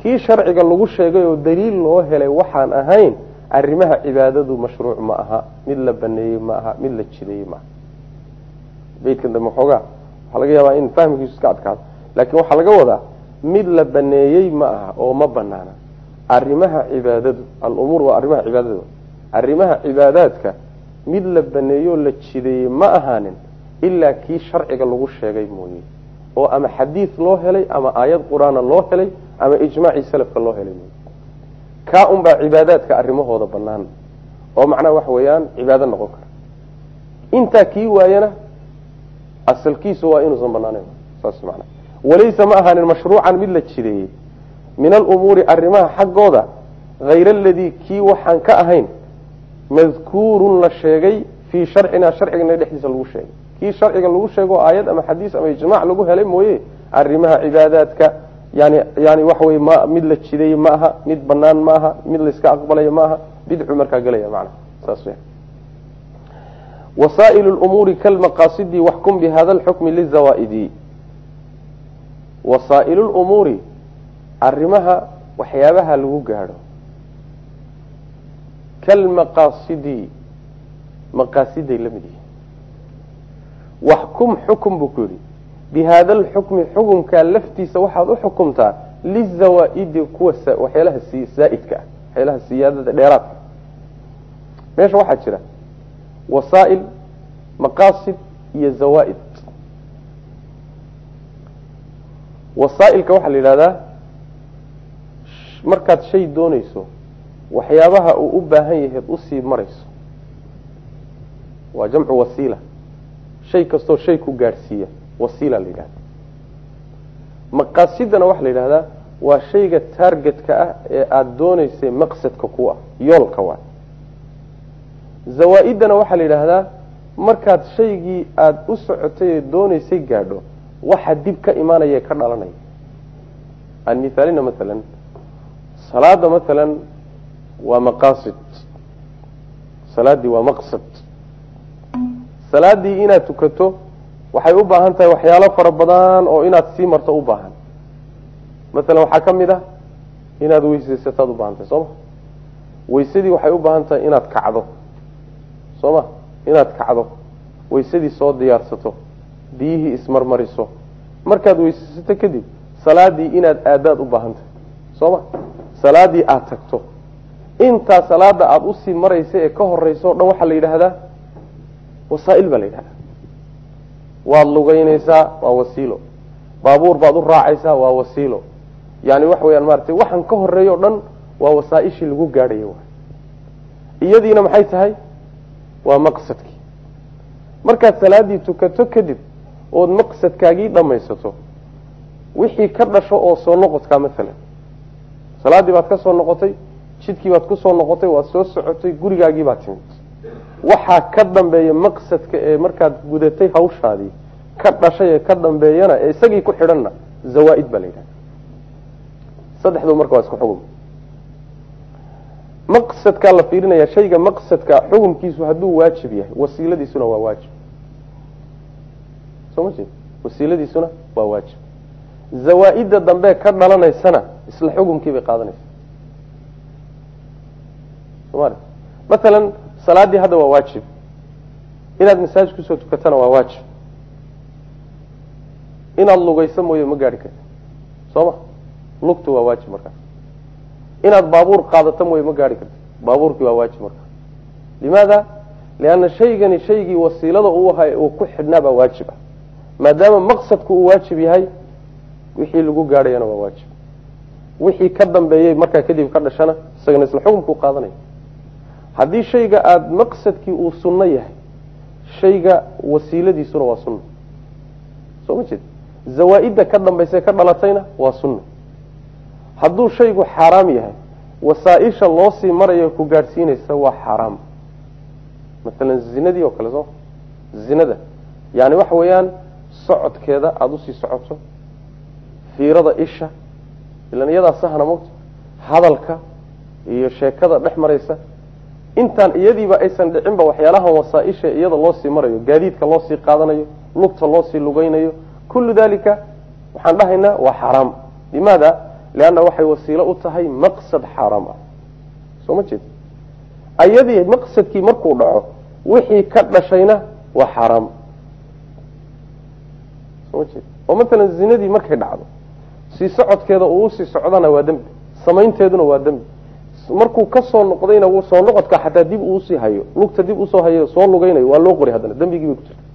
[SPEAKER 1] kii sharciga lagu sheegay oo daliil loo helay waxaan ahayn arrimaha cibaadadu mashruuc ma aha mid la baneeyey ma aha mid la jideeyey ma aha beydkan dambe xoogaa waxaa laga yaabaa in fahmkiisu iska adkaado laakiin waxaa laga wadaa mid la baneeyey ma aha oo ma banaana arrimaha cibaadadu alumuur waa arrimaha cibaadadu arrimaha cibaadaadka mid la baneeyoo la jideeyey ma ahaanin ilaa kii sharciga lagu sheegay mooye oo ama xadiid loo helay ama aayad qur-aana loo helay ama ijmaacii salafka loo helay mooye kaa unbaa cibaadaadka arrimahooda banaan oo macnaha waxa weeyaan cibaado noqon kara intaa kii waayana asalkiisu waa inuusan banaaneyn saas mana walaysa ma ahaanin mashruucan mid la jideeyey min alumuuri arrimaha xaggooda hayr aladii kii waxaan ka ahayn madkuurun la sheegay fii sharcina sharcigana dhexdiisa lagu sheegay kii sharciga lagu sheego aayad ama xadiis ama ijmac lagu helay mooye arrimaha cibaadaadka yani yani waxa wey ma mid la jideeyey ma aha mid banaan ma aha mid layska aqbalaya ma aha bidcu markaa gelaya mana saas w wasaail lumuuri kalmaqaasidi waxkum bihada lxukmi lizawaaidi wasaail lumuuri arrimaha waxyaabaha lagu gaadho kalmaqaasidi maqaasiday la mid yihiin waxkum xukum buu ku yidhi bihaada alxukmi xukumkaa laftiisa waxaad u xukumtaa lizawaaidi kuwa waxyaalaha zaaidka ah waxyaalaha siyaadada dheeraadka meesha waxaa jira wasaa'il maqaasid iyo zawaaid wasaa'ilka waxaa la yidhahdaa markaad shay doonayso waxyaabaha uu u baahan yahay usii marayso waa jamcu wasiila shay kastoo shay ku gaadhsiiya wasiila la yidhahda maqaasidana waxaa la yidhahdaa waa shayga taargetka ah ee aada doonaysay maqsadka ku ah yoolka waa zawaa-idana waxaa la yidhaahdaa markaad shaygii aada u socotay ee doonaysay gaadho waxa dib ka imaanaya ka dhalanaya aan mithaalina maalan salaada maalan waa maqaasid salaaddii waa maqsad salaaddii inaad tukato waxay u baahan tahay waxyaalo fara badan oo inaad sii marto u baahan maalan waxaa ka mid ah inaad weysaysataad u baahan tahay soo ma weysadii waxay u baahan tahay inaad kacdo soo ma inaad kacdo weysadii soo diyaarsato biyihii ismarmariso markaad weysaysato kadib salaadii inaad aadaad u baahan tahay soo ma salaadii aada tagto intaa salaada aada usii maraysa ee ka horeysa o dhan waxaa la yidhaahdaa wasaail baa la yidhahdaa waad lugeynaysaa waa wasiilo baabuur baad u raacaysaa waa wasiilo yani waxa weyaan maratay waxaan ka horeeya o dhan waa wasaaishii lagu gaadhayo iyadiina maxay tahay waa maqsadkii markaad salaadii tukato kadib ood maqsadkaagii dhamaysato wixii ka dhasho oo soo noqodkaa maalan salaaddii baad ka soo noqotay jidkii baad kusoo noqotay waad soo socotay gurigaagii baad timid waxaa ka dambeeya maqsadka ee markaad gudatay hawshaadii ka dhashay ee ka dambeeyana ee isagii ku xidhanna zawaa-id baa la yidhahda saddexdu marka waa isku xugum maqsadkaa la fiirinaya shayga maqsadka xukumkiisu hadduu waajib yahay wasiiladiisuna waa waajib soo ma jeed wasiiladiisuna waa waajib zawaa-idda dambe ka dhalanaysana isla xukumkii bay qaadanaysa somal maalan salaaddii hadda waa waajib inaad masaajid kusoo tukatana waa waajib inaad lugayso mooye ma gaari karti soo ma lugtu waa waajib markaas inaad baabuur qaadato mooye ma gaari karti baabuurkii waa waajib markaas limaada lianna shaygani shaygii wasiilada uu ahay uu ku xidhnaa baa waajib ah maadaama maqsadku uu waajib yahay wixii lagu gaadhayana waa waajib wixii ka dambeeyey markaa kadib ka dhashana isagana isla xukumkuu qaadanaya haddii shayga aada maqsadkii uu sunno yahay shayga wasiiladiisuna waa sunno soo ma jeed zawaa-idda ka dambaysa ka dhalatayna waa sunno hadduu shaygu xaaraam yahay wasaaisha loo sii marayo ku gaadhsiinaysa waa xaaraam maalan zinadii oo kale soo zinada yani waxa weeyaan socodkeeda aada usii socoto fiirada isha ilan iyadaa sahna mogta hadalka iyo sheekada dhex maraysa intaan iyadiiba aysan dhicinba waxyaalahan wasaaisha iyada loo sii marayo gaadiidka loo sii qaadanayo lugta loo sii lugeynayo kullu dalika waxaan dhahaynaa waa xaraam limaada leanna waxay wasiilo u tahay maqsad xaaraam ah soo ma jeed ayadii maqsadkii markuu dhaco wixii ka dhashayna waa xaaraam soo ma jeed oo matalan zinadii markay dhacdo sii socodkeeda uu usii socdana waa dembi samaynteeduna waa dembi markuu kasoo noqdayna soo noqodka xataa dib uusii hayo lugta dib usoo hayo soo lugaynayo waa loo qori haddana dembigii bay ku jirta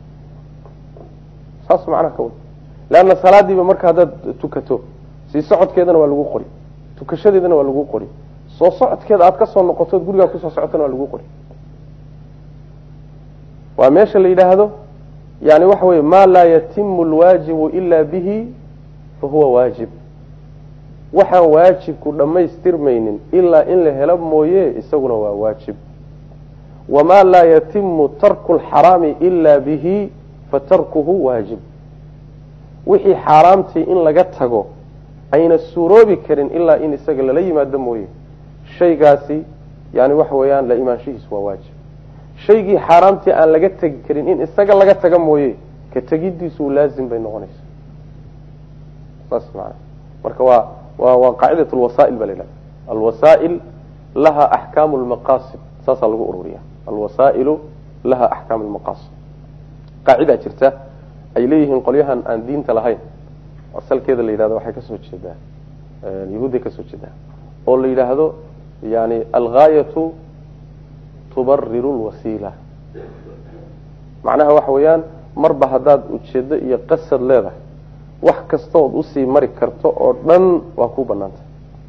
[SPEAKER 1] saas macnaha ka wada leanna salaadiiba marka haddaad tukato sii socodkeedana waa lagu qori tukashadeedana waa lagu qori soo socodkeeda aad kasoo noqoto od gurigaa kusoo socotana waa lagu qori waa meesha la yidhaahdo yani waxa weye maa laa yatimu lwaajibu ila bihi fahuwa waajib waxaan waajibku dhammaystirmaynin ilaa in la helo mooye isaguna waa waajib wamaa laa yatimu tarku lxaraami ila bihi fatarkuhu waajib wixii xaaraamtii in laga tago ayna suuroobi karin ilaa in isaga lala yimaado mooye shaygaasi yani waxa weeyaan la imaanshihiis waa waajib shaygii xaaraamtii aan laga tegi karin in isaga laga taga mooye ka tegidiisu laazim bay noqonaysa saas maana marka waa wa waa qaacidat lwasaa'il ba la yidhahda alwasaa'il laha axkaamu lmaqaasid saasaa lagu ururiya alwasaa'ilu laha axkaamu lmaqaasid qaacidaa jirta ay leeyihiin qolyahan aan diinta lahayn asalkeeda la yidhahdo waxay kasoo jeedaa yahuudday kasoo jeedaa oo la yidhaahdo yani algaayatu tubariru lwasiila macnaha waxa weeyaan marba haddaad ujeedo iyo qasad leedahay wax kastood usii mari karto oo dhan waa ku banaantay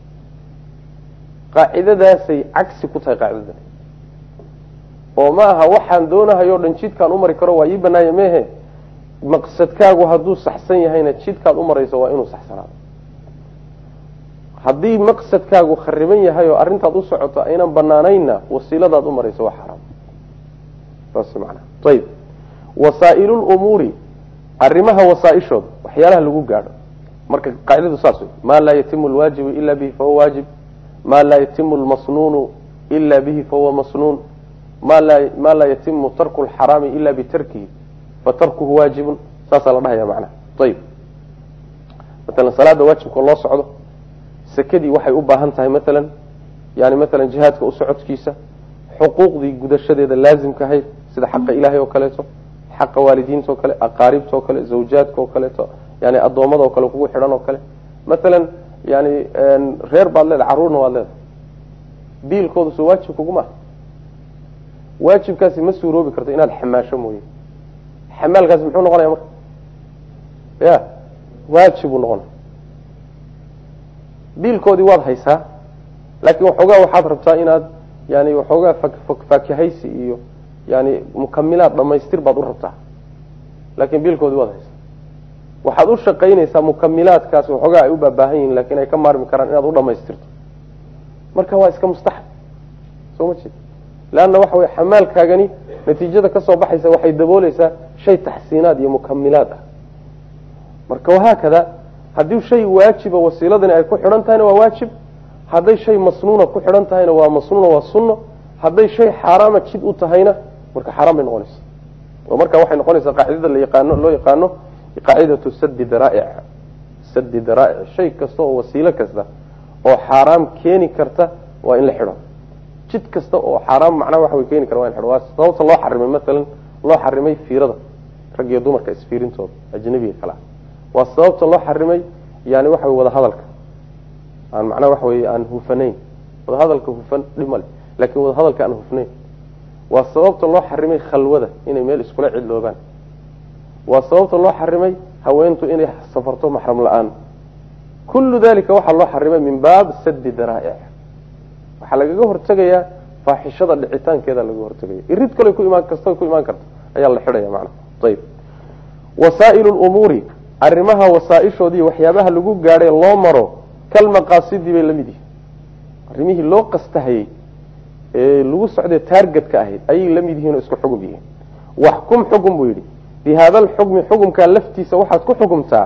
[SPEAKER 1] qaacidadaasay cagsi ku tahay qaacidadan oo ma aha waxaan doonahayo o dhan jidkaan umari karo waa ii banaanya mehe maqsadkaagu hadduu saxsan yahayna jidkaad umarayso waa inuu saxsanaado haddii maqsadkaagu khariban yahay oo arrintaad u socoto aynan banaanaynna wasiiladaad umarayso waa xaraam saas manaa ayib wasaa'ilulumuuri arrimaha wasaaishooda waxyaalaha lagu gaadho marka qaacidadu saas wey maa laa yatimu lwaajibu ila bihi fahuwa waajib maa laa yatimu lmasnuunu ila bihi fahuwa masnuun ma laa maa laa yatimu tarku lxaraami ila bitarkihi fatarkuhu waajibun saasaa la dhahaya macnaha ayib matalan salaada waajibka loo socdo sekadii waxay u baahan tahay matalan yani matalan jihaadka u socodkiisa xuquuqdii gudashadeeda laazimka ahayd sida xaqa ilaahay oo kaleeto xaqa waalidiinta oo kale aqaaribta oo kale zawjaadka oo kaleeto yani addoommada oo kale kugu xidhan oo kale matalan yani reer baad leedahay carruurna waad leedahay biilkooda soo waajib kuguma ah waajibkaasi ma suuroobi karto inaad xamaasho mooye xamaalkaasi muxuu noqonaya marka ya waajib buu noqonaya biilkoodii waad haysaa laakiin waxoogaa waxaad rabtaa inaad yani waxoogaa faakihaysi iyo yani mukamilaad dhamaystir baad u rabtaa laakiin biilkoodii waad haysaa waxaad u shaqaynaysaa mukamilaadkaas waxoogaa ay u baabaahan yihiin lakin ay ka maarmi karaan inaad u dhamaystirto marka waa iska mustaxab soo ma jeed leanna waxa wey xamaalkaagani natiijada kasoo baxaysa waxay dabooleysaa shay taxsiinaad iyo mukamilaad ah marka wahaakada haddii shay waajiba wasiiladani ay ku xidhan tahayna waa waajib hadday shay masnuuna ku xidhan tahayna waa masnuuna waa sunno hadday shay xaaraama jid u tahayna marka xaaraan bay noqonaysa oo marka waxay noqonaysaa qaacidada la yaqaano loo yaqaano qaacidatu sadi daraa'ic sadi daraa'ic shay kasta oo wasiilo kasta oo xaaraam keeni karta waa in la xidho jid kasta oo xaaraam macnaha waxa way keeni kara waa in xidho waa sababta loo xarimay maalan loo xarimay fiirada rag iyo dumarka isfiirintooda ajnabiga kale ah waa sababta loo xarimay yani waxa wey wada hadalka aan macnaha waxa wey aan hufanayn wada hadalka hufan dhib male lakin wada hadalka aan hufnayn waa sababta loo xarimay khalwada inay meel iskula cidloobaan waa sababta loo xarimay haweentu inay safarto maxram la-aan kullu dalika waxaa loo xarimay min baab sadi daraa'ic waxaa lagaga hortegayaa faaxishada dhicitaankeeda laga hortegaya irid kale ku imaan kasta ku imaan karta ayaa la xidhaya macnaha ayib wasaa'ilu lumuuri arrimaha wasaaishoodii waxyaabaha lagu gaadhay loo maro kalmaqaasidii bay lamid yihin arrimihii loo qastahayey ee lagu socday taargetka ahayd ayay lamid yihiin oo isku xugum yihiin waxkum xugum buu yidhi bi hada alxukmi xukumkaa laftiisa waxaad ku xukumtaa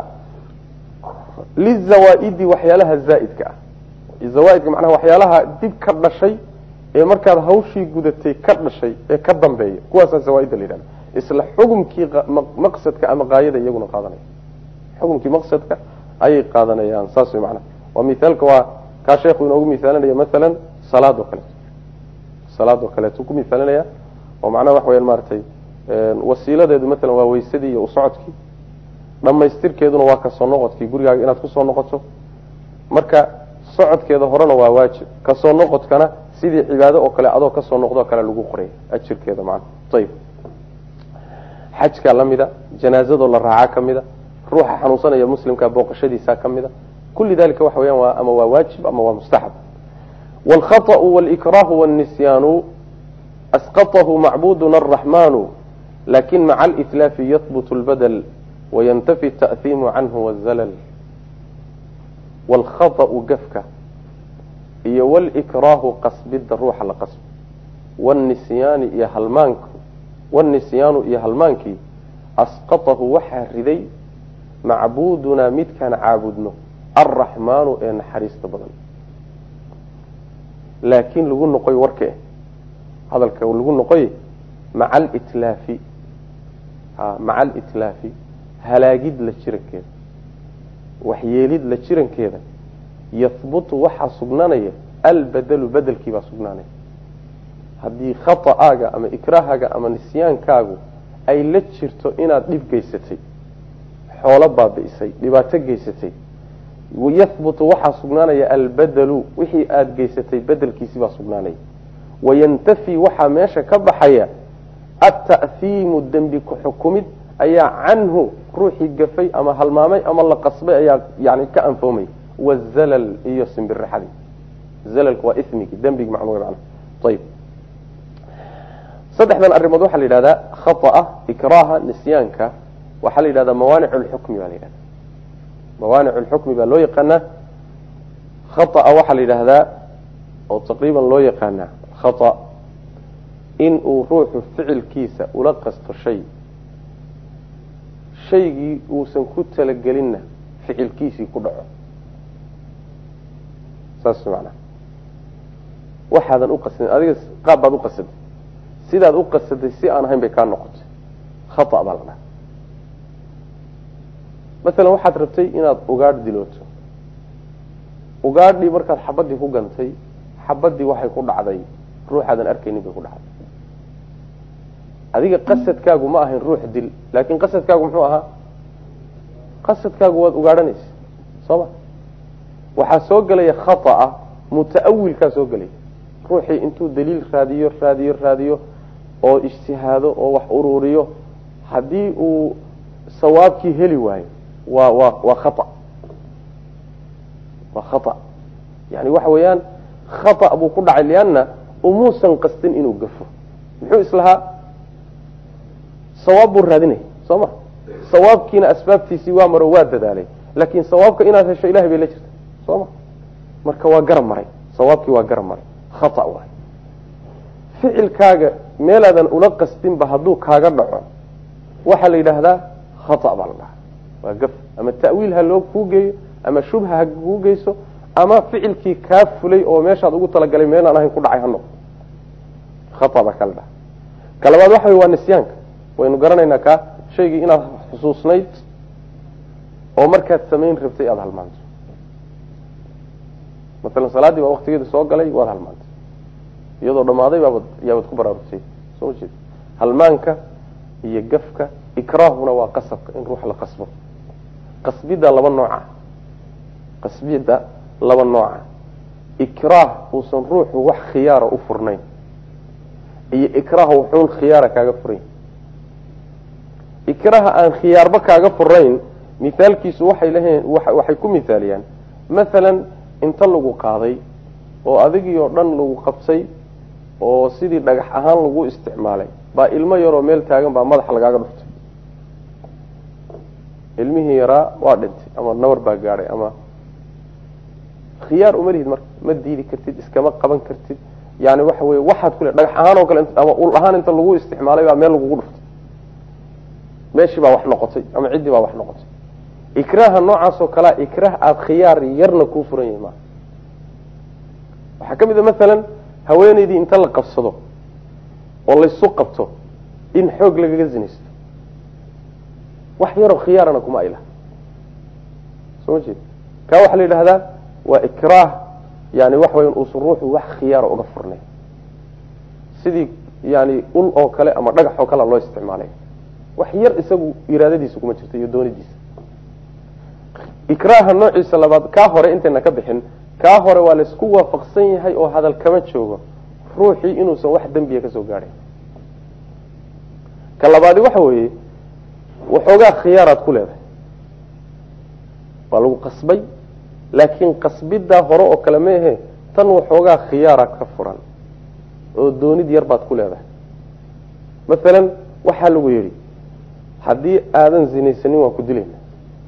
[SPEAKER 1] lizawaaidi waxyaalaha zaa'idka ah zawaaidka macnaha waxyaalaha dib ka dhashay ee markaad hawshii gudatay ka dhashay ee ka dambeeya kuwaasaa zawaaidda la yidhahda isla xukumkii maqsadka ama qaayada iyaguna qaadanaya xukumkii maqsadka ayay qaadanayaan saas way macnaha waa mithaalka waa kaa sheekhu inoogu mithaalinaya masalan salaad oo kaleeto salaad oo kaleeto ku mithaalinaya oo macnaha waxa weyaan maaragtay wasiiladeedu matalan waa weysadii iyo usocodkii dhamaystirkeeduna waa kasoo noqodkii gurigaaga inaad kusoo noqoto marka socodkeeda horena waa waajib kasoo noqodkana sidii cibaado oo kale adoo kasoo noqdoo kale lagu qoraya ajirkeeda macna ayib xajkaa lamida janaazadoo la raacaa kamida ruuxa xanuunsanaya muslimka booqashadiisa kamida kulli dalika waxa weyaan waa ama waa waajib ama waa mustaxab wاlkhaطأu wاlإikrahu wالnisyaanu asqaطahu macbuduna الraxmanu lakin maca اlإtlaafi yahbut اlbadl wayantafi التأhiimu canhu wالzall wاlkhaطأu gafka iyo wاlإikraahu qasbida ruuxa la qasbo wاnisyaani iyo halmaank wاnisyaanu iyo halmaankii asqaطahu waxaa riday macbudunaa midkaan caabudno alraxmaanu ee naxariista badan laakiin lagu noqoy warke hadalka lagu noqoy maca alitlaafi ha maca alitlaafi halaagid la jirankeeda waxyeelid la jirankeeda yahbutu waxaa sugnaanaya albadelu bedelkii baa sugnaanaya haddii khata'aaga ama ikraahaga ama nisyaankaagu ay la jirto inaad dhib geysatay xoolo baabi'isay dhibaato geysatay yahbutu waxaa sugnaanaya albadelu wixii aada geysatay bedelkiisii baa sugnaanaya wayantafi waxaa meesha ka baxaya ata'hiimu dembi ku-xukumid ayaa canhu ruuxii gafay ama halmaamay ama la qasbay ayaa yani ka anfoomaya wazalal iyo simbirixadii zalalku waa ismigii dembigi macnuga macna ayib saddexdan arrimood waxaa la yidhahdaa khata'a ikraaha nisyaanka waxaa la yidhahdaa mawaanic lxukmi baa la yidhahda mawaanic lxukmi baa loo yaqaanaa khata'a waxaa la yidhaahdaa oo taqriiban loo yaqaanaa khata in uu ruuxu ficilkiisa ula qasto shay shaygii uusan ku talagelinna ficilkiisii ku dhaco saas macnaha waxaadan uqasadin adiga qaab baad uqasaday sidaad u qasaday si aan ahayn bay kaa noqotay khata baa la dhaha masalan waxaad rabtay inaad ugaadh dilooto ugaadhii markaad xabadii ku gantay xabadii waxay ku dhacday ruuxaadan arkaynin bay ku dhacday adiga qasadkaagu ma ahayn ruux dil laakin qasadkaagu muxuu ahaa qasadkaagu waad ugaadhanaysa soo ma waxaa soo gelaya khata'a muta'awilkaa soo gelaya ruuxii intuu daliil raadiyo raadiyo raadiyo oo ijtihaado oo wax ururiyo haddii uu sawaabkii heli waayo waa waa waa khata waa khata yani waxa weeyaan khata buu ku dhacay lianna umuusan qastin inuu gafo muxuu islahaa sawaab buu raadinaya soo ma sawaabkiina asbaabtiisii waa maro waa dadaalay laakin sawaabka inaad hesho ilahay bay la jirta soo ma marka waa garab maray sawaabkii waa garab maray khata waay ficilkaaga meelaadan ula qastinba hadduu kaaga dhaco waxaa la yidhaahdaa khata baa la dhahaa waa gaf ama ta'wiil ha loo kuu geeyo ama shubha ha kuu geyso ama ficilkii kaa fulay oo meeshaad ugu talagalay meelaan ahayn ku dhacay ha noqdo khata baa kala dhaha ka labaad waxa wey waa nisyaanka waynu garanaynaa kaa shaygii inaad xusuusnayd oo markaad samayn rabtay aada halmaanto masalan salaaddii baa waktigeeda soo galay waad halmaantay iyadoo dhammaaday baabad yaabaad ku baraarugtay soo jeed halmaanka iyo gafka ikraahuna waa qasabka in ruux la qasbo qasbidda laba nooca qasbidda laba nooca ikraah uusan ruuxu wax khiyaara u furnayn iyo ikraah wuxuun khiyaara kaaga furayn ikraaha aan khiyaarba kaaga furayn mithaalkiisu waxay laheen waxay ku mithaaliyaan masalan inta lagu qaaday oo adigii oo dhan lagu qabtay oo sidii dhagax ahaan lagu isticmaalay baa ilmo yaroo meel taagan baa madaxa lagaaga dhuftay ilmihii yaraa waa dhintay ama nabar baa gaadhay ama khiyaar uma lihid marka ma diidi kartid iskama qaban kartid yani waxa weye waxaad kule dhagax ahaan oo kale ama ul ahaan inta lagu isticmaalay baa meel lagugu dhuftay meeshii baa wax noqotay ama ciddii baa wax noqotay ikraaha noocaas oo kalea ikraah aada khiyaar yarna kuu furan yahay maa waxaa ka mid a masalan haweeneydii inta la qabsado oo laysu qabto in xoog lagaga zinaysto wax yaroo khiyaarana kuma aylaha soo ma jeed kaa waxaa la yidhahdaa waa ikraah yani waxa weya uusan ruuxu wax khiyaara uga furnay sidii yani ul oo kale ama dhagax oo kale loo isticmaalay wax yar isagu iraadadiisa kuma jirto iyo doonidiisa ikraaha noociisa labaad kaa hore intayna ka bixin kaa hore waa laysku waafaqsan yahay oo hadal kama joogo ruuxii inuusan wax dembiya kasoo gaadhayn ka labaadi waxa weeye waxoogaa khiyaaraad ku leedahay waa lagu qasbay laakiin qasbidaa hore oo kale maehe tan waxoogaa khiyaara ka furan oo doonid yar baad ku leedahay masalan waxaa lagu yidhi haddii aadan zinaysanin waan ku dilayna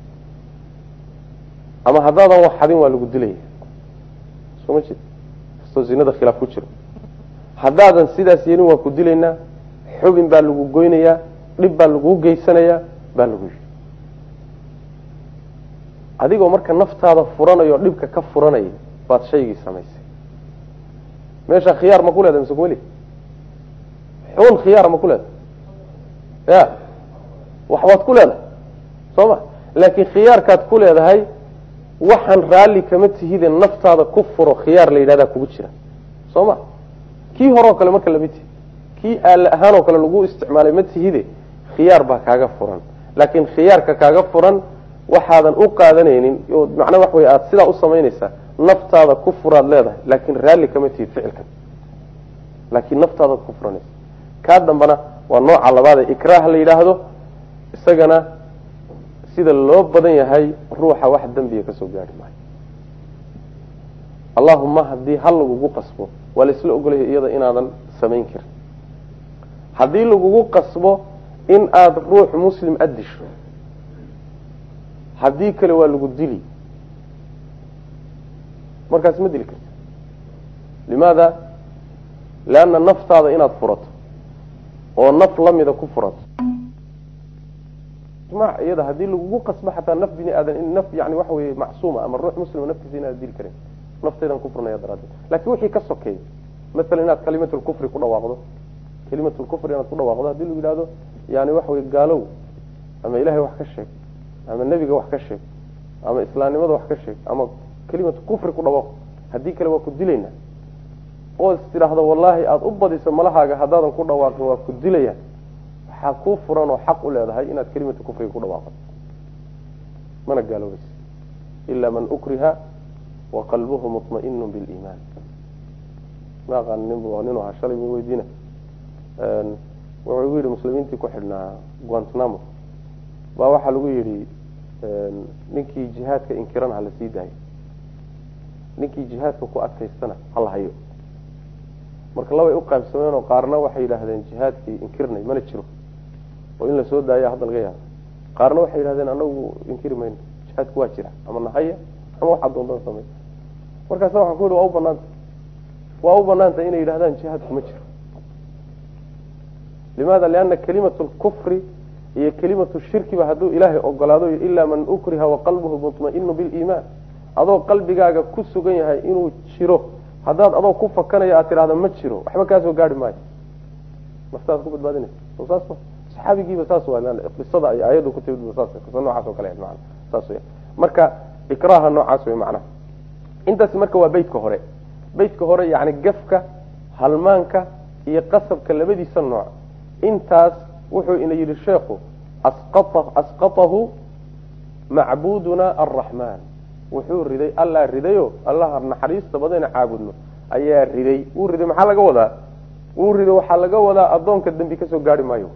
[SPEAKER 1] ama haddaadan wax xadin waa lagu dilaya soo ma jeed kastoo zinada khilaaf ku jiro haddaadan sidaas yeelin waan ku dilaynaa xubin baa lagu goynayaa dhib baa laguu geysanayaa baa lagu yidhi adigoo marka naftaada furanaya oo dhibka ka furanaya baad shaygii samaysay meesha khiyaar ma ku leedahay mise kumeli xun khiyaar ma ku leedahay ya wax waad ku leedahay soo ma laakiin khiyaarkaad ku leedahay waxaan raalli kama tihide naftaada ku furo khiyaar la yidhahdaa kugu jira soo ma kii hore oo kale marka lama tihi kii aale ahaan oo kale lagu isticmaalay ma tihide khiyaar baa kaaga furan laakiin khiyaarka kaaga furan waxaadan u qaadanaynin oo macnaa wax wey aada sidaa u samaynaysaa naftaada ku furaad leedahay laakiin raalli kama tihid ficilkan laakiin naftaadaad ku furanaysa kaa dambana waa nooca labaad ee ikraah la yidhaahdo isagana sida loo badan yahay ruuxa wax dembiga kasoo gaari maayo allahuma haddii hal lagugu qasbo waa la isla ogolaya iyada inaadan samayn karin haddii lagugu qasbo in aada ruux muslim addisho haddii kale waa lagu dili markaas ma dili karti limaada leanna naftaada inaad furato oo naf lamida ku furato ijmac iyada haddii lagugu qasbo xataa naf bini aadan naf yani waxa weye macsuuma ama ruux muslima naftiisa inaad dili karin naftaydan ku furnaya daraaddeed lakin wixii ka sokeey masalan inaad kalimatulkufri ku dhawaaqdo kalimatulkufri inaad ku dhawaaqdo haddii lagu yidhahdo yani waxa weye gaalow ama ilahay wax ka sheeg ama nebiga wax ka sheeg ama islaamnimada wax ka sheeg ama kelimatu kufri ku dhawaaqo haddii kale waa ku dilaynaa oo is tidhaahdo wallaahi aada u badiso malahaaga haddaadan ku dhawaaqin waa ku dilaya waxaa kuu furan oo xaq u leedahay inaad kelimatu kufriga ku dhawaaqdo mana gaaloobaysa ila man ukriha wa qalbuhu muطmainu biliimaan ma aqaan nin ninu ahaa shalay bu weydiina wuxuu igu yidhi muslimiintii ku xidhnaa guantanamo baa waxaa lagu yidhi ninkii jihaadka inkiran hala sii daayo ninkii jihaadka ku adkaystana hala hayo marka labay u qaybsameen oo qaarna waxay yidhaahdeen jihaadkii inkirnay mana jiro oo in lasoo daaya hadda laga yaabo qaarna waxay yidhahdeen anagu inkiri mayno jihaadku waa jira ama nahaya ama waxaa doontan samey markaasa waxaan ku yihi waa u banaanta waa u banaanta inay yidhahdaan jihaadku ma jiro limaada liana kalimatu lkufri iyo kelimatu shirkiba hadduu ilaahay ogolaado ilaa man ukriha waqalbuhu muطmainu biliimaan adoo qalbigaaga ku sugan yahay inuu jiro haddaad adoo ku fakanaya aad tidhahda ma jiro waxba kaasoo gaari maayo naftaad ku badbaadinaysa so saas ma saxaabigiiba saas waa qisada ay aayaddu ku timid saas qisa noocaas oo kale maana saas wey marka ikraaha noocaas wey macnaha intaasi marka waa beytka hore beytka hore yani gafka halmaanka iyo qasabka labadiisa nooc intaas wuxuu ina yidhi sheekhu asqatahu macbuduna alraxmaan wuxuu riday allaa ridayo allaha naxariista badana caabudno ayaa riday wuu riday maxaa laga wadaa wuu riday waxaa laga wadaa addoonka dembi kasoo gaari maayo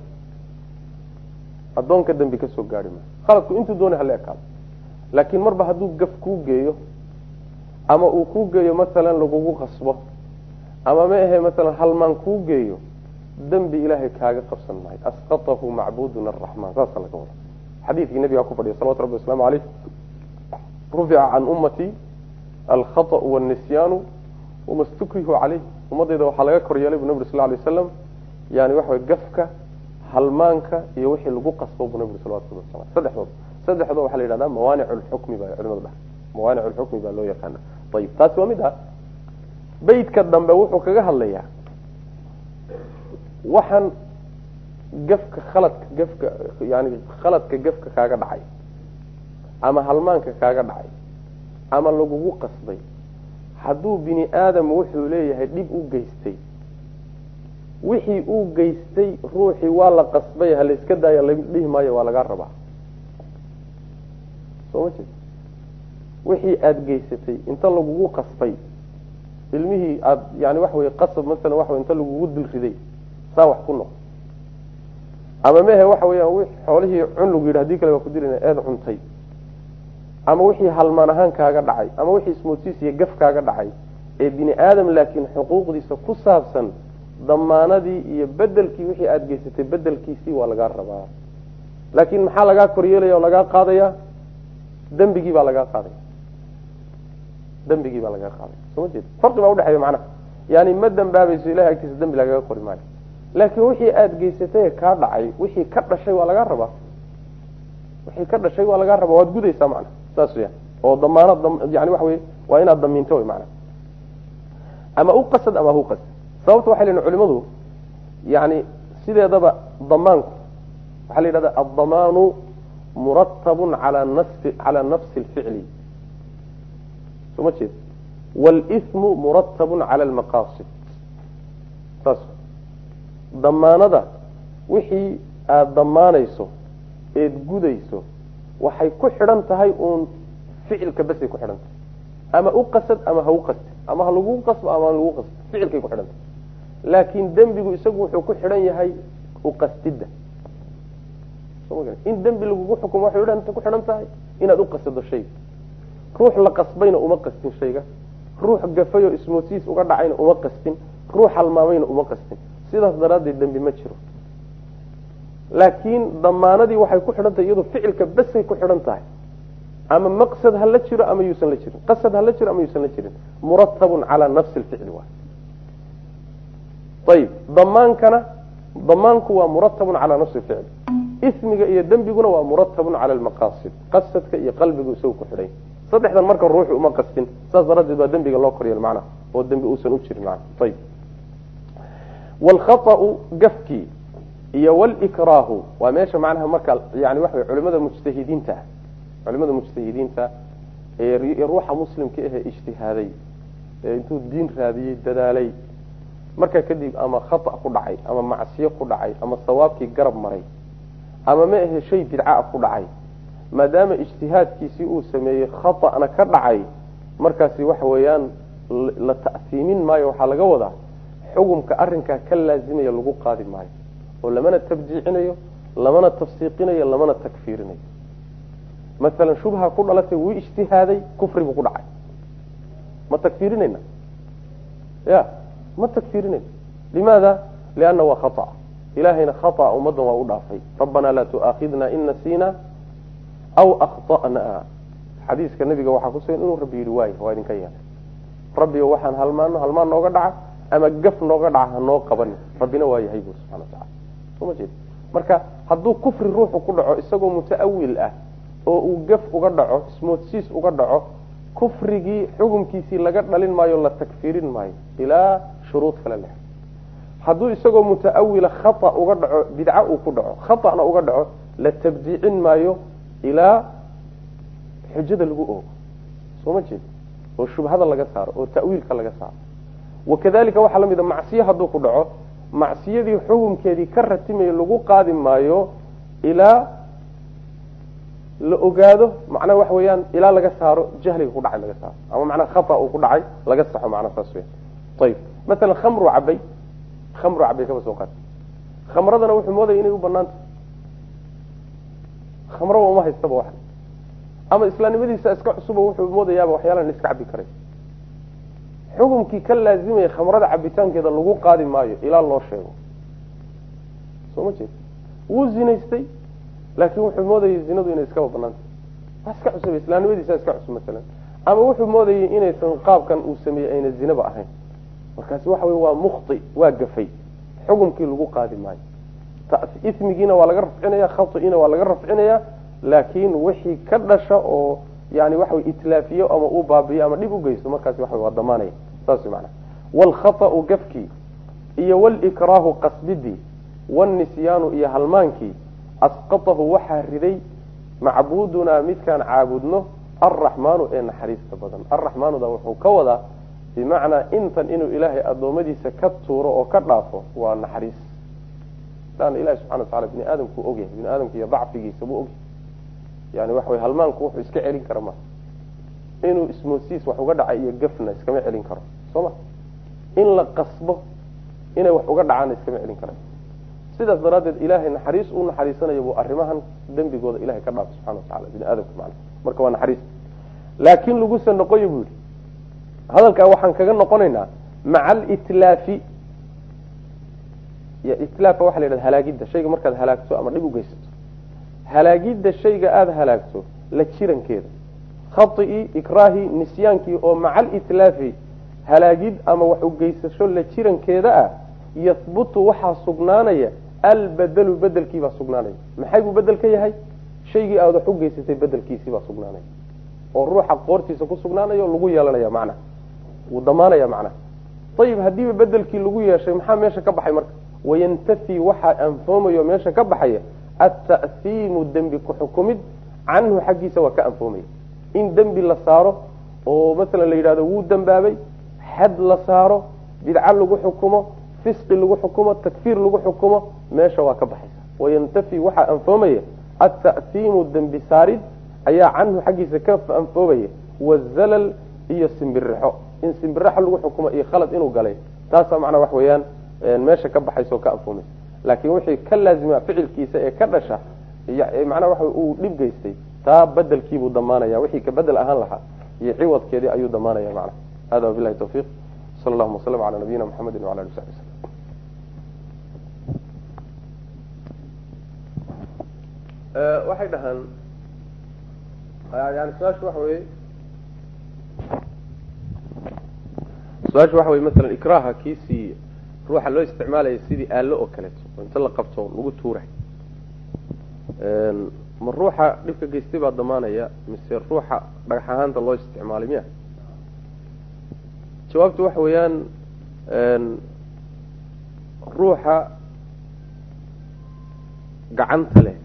[SPEAKER 1] addoonka dembi kasoo gaari maayo khaladku intuu doonay hala ekaado laakiin marba hadduu gaf kuu geeyo ama uu kuu geeyo masalan lagugu qasbo ama ma ahe masalan halmaan kuu geeyo dembi ilaahay kaaga qabsan maayo asqatahu macbuduna araxmaan saasa laga wada xadiidkii nabigaa ku fadhiya salawatu rabbi waslamu caleyh rufica can ummatii alkhaطأu wاnisyaanu wama stukrihu caleyh ummadayda waxaa laga kor yeelay bu nabg sal lay waslam yani waxa way gafka halmaanka iyo wixii lagu qasbo bu nabig salawatu rabbi waslam saddexdood saddexdood waxaa la yidhahda mawaanic lxukmi ba culimadu dhahay mawaanic lxukmi baa loo yaqaana ayib taasi waa mid ah beytka dambe wuxuu kaga hadlayaa waxaan gafka khaladka gafka yani khaladka gafka kaaga dhacay ama halmaanka kaaga dhacay ama lagugu qasbay hadduu bini aadam wuxuu leeyahay dhib u geystay wixii uu geystay ruuxii waa la qasbay ha layska daaya la dhihi maayo waa lagaa rabaa soo ma jeed wixii aada geysatay inta lagugu qasbay ilmihii aada yani waxa wey qasab masalan waxa wey inta lagugu dul riday saa wax ku noq ama mehe waxa weeyaan xoolihii cun lagu yidhi hadii kale waa ku dilina eed cuntay ama wixii halmaan ahaan kaaga dhacay ama wixii ismoodsiis iyo gaf kaaga dhacay ee bini aadam laakiin xuquuqdiisa ku saabsan damaanadii iyo bedelkii wixii aada geysatay bedelkiisii waa lagaa rabaa laakiin maxaa lagaa koryeelaya oo lagaa qaadaya dembigii baa lagaa qaadaya dembigii baa lagaa qaadaya soo ma jeed farqi baa udhexeeya macnaha yani ma dambaabayso ilahay agtiisa dembi lagaga qori maayo laakiin wixii aada geysatay kaa dhacay wixii ka dhashay waa lagaa rabaa wixii ka dhashay waa lagaa rabaa waad gudaysaa macna saas ya oo damaanad yani waxa wey waa inaad damiinto wy macna ama u qasad ama hu qasad sababta waxay lehin culimadu yani sideedaba damaanku waxaa la yidhahda addamaanu muratabun ala nafsi cala nafsi lficli soo ma jeed wاlsmu muratabun cala almaqaasid saas damaanada wixii aada damaanayso eed gudayso waxay ku xidhan tahay uun ficilka basay ku xidhan tahay ama u qasad ama ha u qasti ama ha lagu qasbo ama ha lagu qasbo ficilkay ku xidhan tahay laakiin dembigu isagu wuxuu ku xidhan yahay uqastidda in dembi lagugu xukumo waxay ku xidhan tahay inaad u qasado shayga ruux la qasbayna uma qastin shayga ruux gafayoo ismoodsiis uga dhacayna uma qastin ruux halmaamayna uma qastin sidaas daraaddeed dembi ma jiro laakiin damaanadii waxay ku xidhan tahay iyadu ficilka basay ku xidhan tahay ama maqsad ha la jiro ama yuusan la jirin qasad ha la jiro ama yuusan la jirin muratabun calaa nafsi lficli waay ayib damaankana damaanku waa muratabun calaa nafsi lficli ismiga iyo dembiguna waa muratabun cala almaqaasid qasadka iyo qalbigu isagu ku xidhay saddexdan marka ruuxu uma qastin saas daraaddeed waa dembiga loo koryeel macnaha oo dembi uusan u jirin macna ayib wlkhaau gafkii iyo wlkraahu waa meesha macnaha marka yani waxa wey culimada mujtahidiinta culimada mujtahidiinta ee ruuxa muslimka ahee ijtihaaday ee intuu diin raadiyey dadaalay markaa kadib ama khata ku dhacay ama macsiyo ku dhacay ama sawaabkii garab maray ama ma ahe shay bidca ku dhacay maadaama ijtihaadkiisii uu sameeyey khata'na ka dhacay markaasi waxa weeyaan la ta'siimin maayo waxaa laga wadaa xugumka arinkaa ka laazimaya lagu qaadi maayo oo lamana tabdiicinayo lamana tafsiiqinayo lamana takfiirinayo masalan shubha ku dhalatay wuu ijtihaaday kufri buu ku dhacay ma takfiirinayna ya ma takfiirinayna limaada lianna waa khata ilahayna khata ummaddan waa u dhaafay rabbanaa laa tu'aakhidna in nasiina aw akhta'na xadiiska nabiga waxaa kusugan inuu rabbi yihi waay waa idinka yeelay rabbigo waxaan halmaano halmaan nooga dhaca ama gaf nooga dhaca hanoo qabanin rabbina waa yahay bu subxana watacala soo ma jeed marka hadduu kufri ruuxu ku dhaco isagoo muta'awil ah oo uu gaf uga dhaco ismoodsiis uga dhaco kufrigii xukumkiisii laga dhalin maayo la takfiirin maayo ilaa shuruud kale leh hadduu isagoo muta'awila khata uga dhaco bidca uu ku dhaco khata'na uga dhaco la tabdiicin maayo ilaa xujada lagu oogo soo ma jeed oo shubhada laga saaro oo ta'wiilka laga saaro wakadalika waxaa la mid a macsiyo hadduu ku dhaco macsiyadii xukumkeedii ka ratimayo lagu qaadi maayo ilaa la ogaado macnaha waxa weeyaan ilaa laga saaro jahliga ku dhacay laga saaro ama macnaha khata uu ku dhacay laga saxo macnaha saas weya ayib masalan khamru cabay khamru cabay kaba soo qaad khamradana wuxuu moodaya inay u banaanta khamraba uma haystaba wax ama islaamnimadiisa iska cusuba wuxuu moodayaaba waxyaalaan iska cabi karay xukumkii ka laazimaya khamrada cabitaankeeda lagu qaadi maayo ilaa loo sheego soo ma jeed wuu zinaystay laakiin wuxuu moodayay zinadu inay iskaba banaanta waa iska cusubay islaamnimadiisa iska cusub masalan ama wuxuu moodayay inaysan qaabkan uu sameeyey ayna zinaba ahayn markaasi waxa wey waa mukti waa gafay xukumkii lagu qaadi maayo ismigiina waa laga rafcinaya khaiina waa laga rafcinaya laakiin wixii ka dhasha oo yani waxa wey itlaafiyo ama uu baabiyo ama dhib u geysto markaasi waxa waa damaanaya saas mana wlkhaطأu gafkii iyo wlkraahu qasbidii wاnisyaanu iyo halmaankii asqatahu waxaa riday macbuudunaa midkaan caabudno alraxmaanu ee naxariista badan alraxmaanuda wuxuu ka wadaa bimacnaa intan inuu ilaahay addoommadiisa ka tuuro oo ka dhaafo waa naxariis laanna ilahi subxana watacala bini aadamku ogyahay bini aadamka iyo dacfigiisa buu ogyahay yani waxa wey halmaanku wuxuu iska celin kara maa inuu ismoosiis wax uga dhacay iyo gafna iskama celin karo soo ma in la qasbo inay wax uga dhacaanna iskama celin kara sidaas daraaddeed ilaahay naxariis u naxariisanayo buu arrimahan dembigooda ilahay ka dhaafo subxana watacala bini aadamka macna marka waa naxariis laakiin lagusa noqoyo buu yihi hadalkaa waxaan kaga noqonaynaa maca alitlaafi itlaafa waxa la yidhahda halaagidda shayga markaad halaagto ama dhib u geysato halaagidda shayga aada halaagto la jirankeeda khaطii ikraahii nisyaankii oo maca alitlaafi halaagid ama wax ugeysasho la jirankeeda ah yahbutu waxaa sugnaanaya albedelu bedelkiibaa sugnaanaya maxay buu bedel ka yahay shaygii aad wax ugeysatay bedelkiisiibaa sugnaanaya oo ruuxa qoortiisa ku sugnaanayo lagu yeelanaya macnaha wuu damaanaya macnaha ayib haddiiba bedelkii lagu yeeshay maxaa meesha ka baxay marka wayantafi waxaa anfoomayo meesha ka baxaya ata'hiimu dembi ku-xukumid canhu xaggiisa waa ka anfoomaya in dembi la saaro oo masalan la yidhahdo wuu dembaabay xad la saaro bidco lagu xukumo fisqi lagu xukumo takfiir lagu xukumo meesha waa ka baxaysa wayantafi waxaa anfoomaya ata'hiimu dembi saarid ayaa canhu xaggiisa ka anfoomaya wazalal iyo simbirixo in simbirixo lagu xukumo iyo khalad inuu galay taasaa macnaa wax weeyaan meesha ka baxaysa oo ka anfoomaysa laakiin wixii ka laazima ficilkiisa ee ka dhasha macnaha waxa uu dhib geystay taa bedelkiibuu damaanaya wixii ka bedel ahaan lahaa iyo ciwadkeedii ayuu damaanaya macnaha hada wabilahi tawfiiq sala allahuma wasalam cala nabiyina muxamedi wala ali w saxbi wslm waxay dhahaan yani su-aashu waxa weye su-aashu waxa weye masalan ikraha kiisii ruuxa loo isticmaalaya sidii aalo oo kaleeto oo inta la qabto lagu tuuray ma ruuxa dhibka geystay baa damaanaya mise ruuxa dhagax ahaanta loo isticmaalay miya jawaabtu waxa weeyaan ruuxa gacanta leh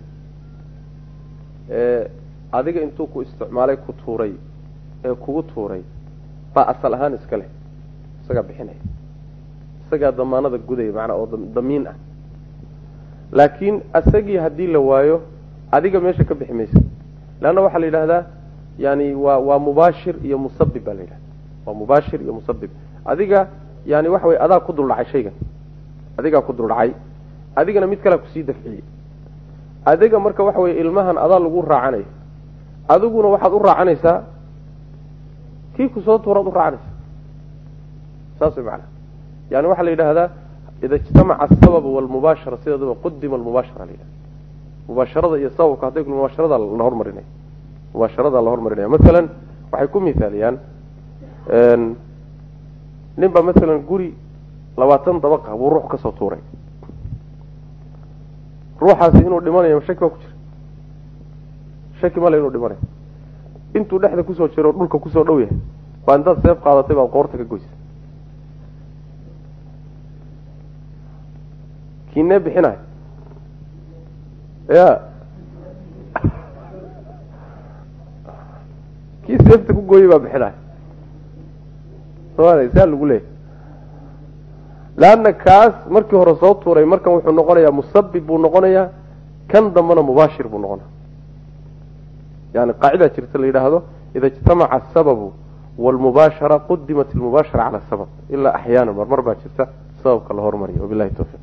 [SPEAKER 1] ee adiga intuu ku isticmaalay ku tuuray ee kugu tuuray baa asal ahaan iska leh isagaa bixinaya isagaa damaanada gudaya macnaa oo damiin ah laakiin isagii haddii la waayo adiga meesha ka bixi maysa leanna waxaa la yidhahdaa yani waa waa mubaashir iyo musabib baa la yidhahda waa mubaashir iyo musabib adiga yani waxa weye adaa ku duldhacay shaygan adigaa ku duldhacay adigana mid kalea kusii dafciyey adiga marka waxa weye ilmahan adaa lagu raacanaya adiguna waxaad u raacanaysaa kii kusoo tuuraad u raacanaysa saas way macana yani waxaa la yidhaahdaa ida ijtamaca asabab walmubaashara sideedaba qudima almubaashara la yidhahda mubaasharada iyo sababka hadday mubaasharada la hormarinaya mubaasharada la hormarinaya masalan waxay ku mithaaliyaan nin baa masalan guri labaatan dabaqa buu ruux kasoo tuuray ruuxaasi inuu dhimanayo shaki baa ku jira shaki male inuu dhimanayo intuu dhexda kusoo jiro dhulka kusoo dhow yahay baa intaad seef qaadatay baad qoorta ka goysay kiinee bixinayo ya kii seefta ku gooyey baa bixinayo somalia saa lagu leeyahy leanna kaas markii hore soo tuuray markan wuxuu noqonayaa musabib buu noqonayaa kan dambena mubaashir buu noqonaya yani qaacidaa jirta la yidhaahdo ida ijtamaca asababu walmubaashara qudimat almubaashara cala asabab ilaa axyaana marmar baa jirta sababka la hormariya wabilahi tawfiiq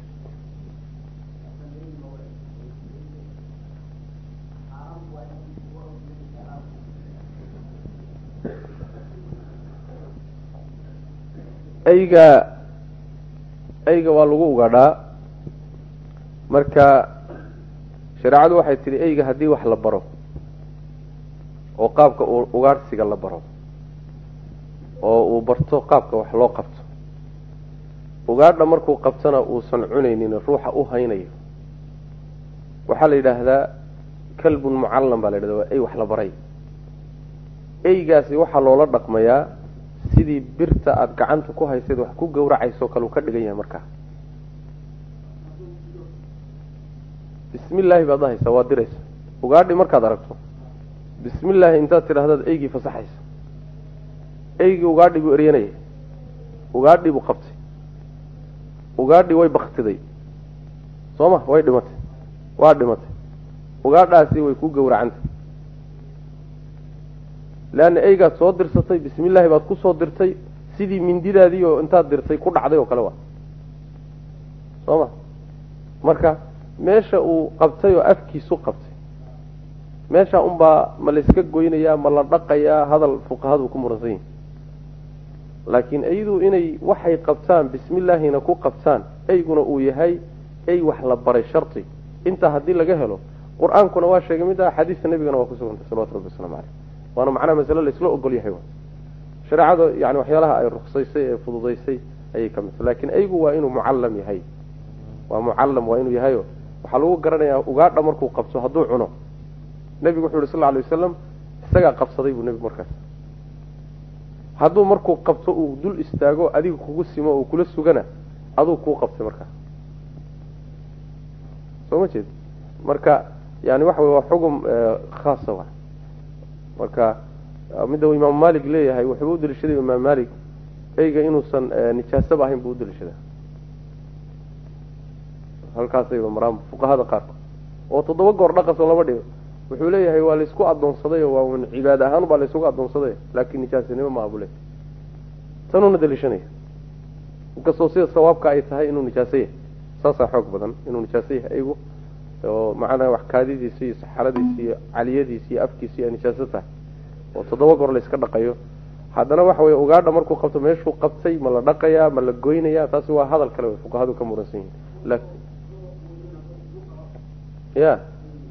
[SPEAKER 1] eyga eyga waa lagu ugadhaa marka shareecadu waxay tidhi eyga haddii wax la baro oo qaabka ugaadhsiga la baro oo uu barto qaabka wax loo qabto ugaadha markuu qabtona uusan cunaynin ruuxa u haynayo waxaa la yidhaahdaa kalbun mucallam baa la yidhahda waa ey wax la baray eygaasi waxaa loola dhaqmayaa sidii birta aada gacanta ku haysayd wax ku gawracayso kale uu ka dhigan yahay markaa bismi illaahi baad dhahaysaa waad diraysa ugaadhi markaad aragto bismi illaahi intaad tidhaahdaad eygii fasaxaysa eygii ugaadhi buu eryanaya ugaadhi buu qabtay ugaadhi way baktiday soo ma way dhimatay waa dhimatay ugaadhaasi way ku gowracantay leanna eygaad soo dirsatay bismi illaahi baad ku soo dirtay sidii mindidaadii oo intaad dirtay ku dhacday oo kale waa soo ma marka meesha uu qabtay oo afkiisu qabtay meesha unbaa ma la iska goynayaa ma la dhaqayaa hadal fuqahadu ku muransan yihin laakiin eydu inay waxay qabtaan bismi illaahina ku qabtaan eyguna uu yahay ey wax la baray sharti intaa haddii laga helo qur-aankuna waa sheegay mid ah xadiista nebigana waa kusugantay salawatu rabbi waslamu caleyh waana macnaha masale la isla ogol yahay shareecada yani waxyaalaha ay ruksaysay ee fududaysay ayay ka midta laakiin eygu waa inuu mucallam yahay waa mucallam waa inuu yahayo waxaa lagu garanayaa ugaadha markuu qabto hadduu cuno nebigu wuxu yhi sal lla lay wasalam isagaa qabsaday buu nebigu markaas hadduu markuu qabto uu dul istaago adiga kugu simo uu kula sugana aduu kuu qabtay markaas soo ma jeed marka yani waxa wey waa xugum khaasa wa marka midda uu imaamu malik leeyahay wuxuu u daliishaday imaam malik eyga inuusan nijaasaba ahayn buu u daliishadaa halkaasayba maraan fuqahada qaarkood oo toddoba goor dhaqasoo lama dhigo wuxuu leeyahay waa laysku adoonsaday waa un cibaade ahaan baa laysugu adoonsaday laakin nijaasanimo maaha buu leeyahy tanuuna daliishanaya inkastoo sida sawaabka ay tahay inuu nijaaso yahay saasaa xoog badan inuu nijaaso yahay eygu oo macnaha wax kaadidiisa iyo saxaradiisa iyo caliyadiisa iyo afkiisa ay nijaaso tahay oo toddoba goor layska dhaqayo haddana waxa weye ugaadha markuu qabto meeshuu qabtay ma la dhaqayaa ma la goynayaa taasi waa hadal kale wey fuqahadu ka muransan yihin ya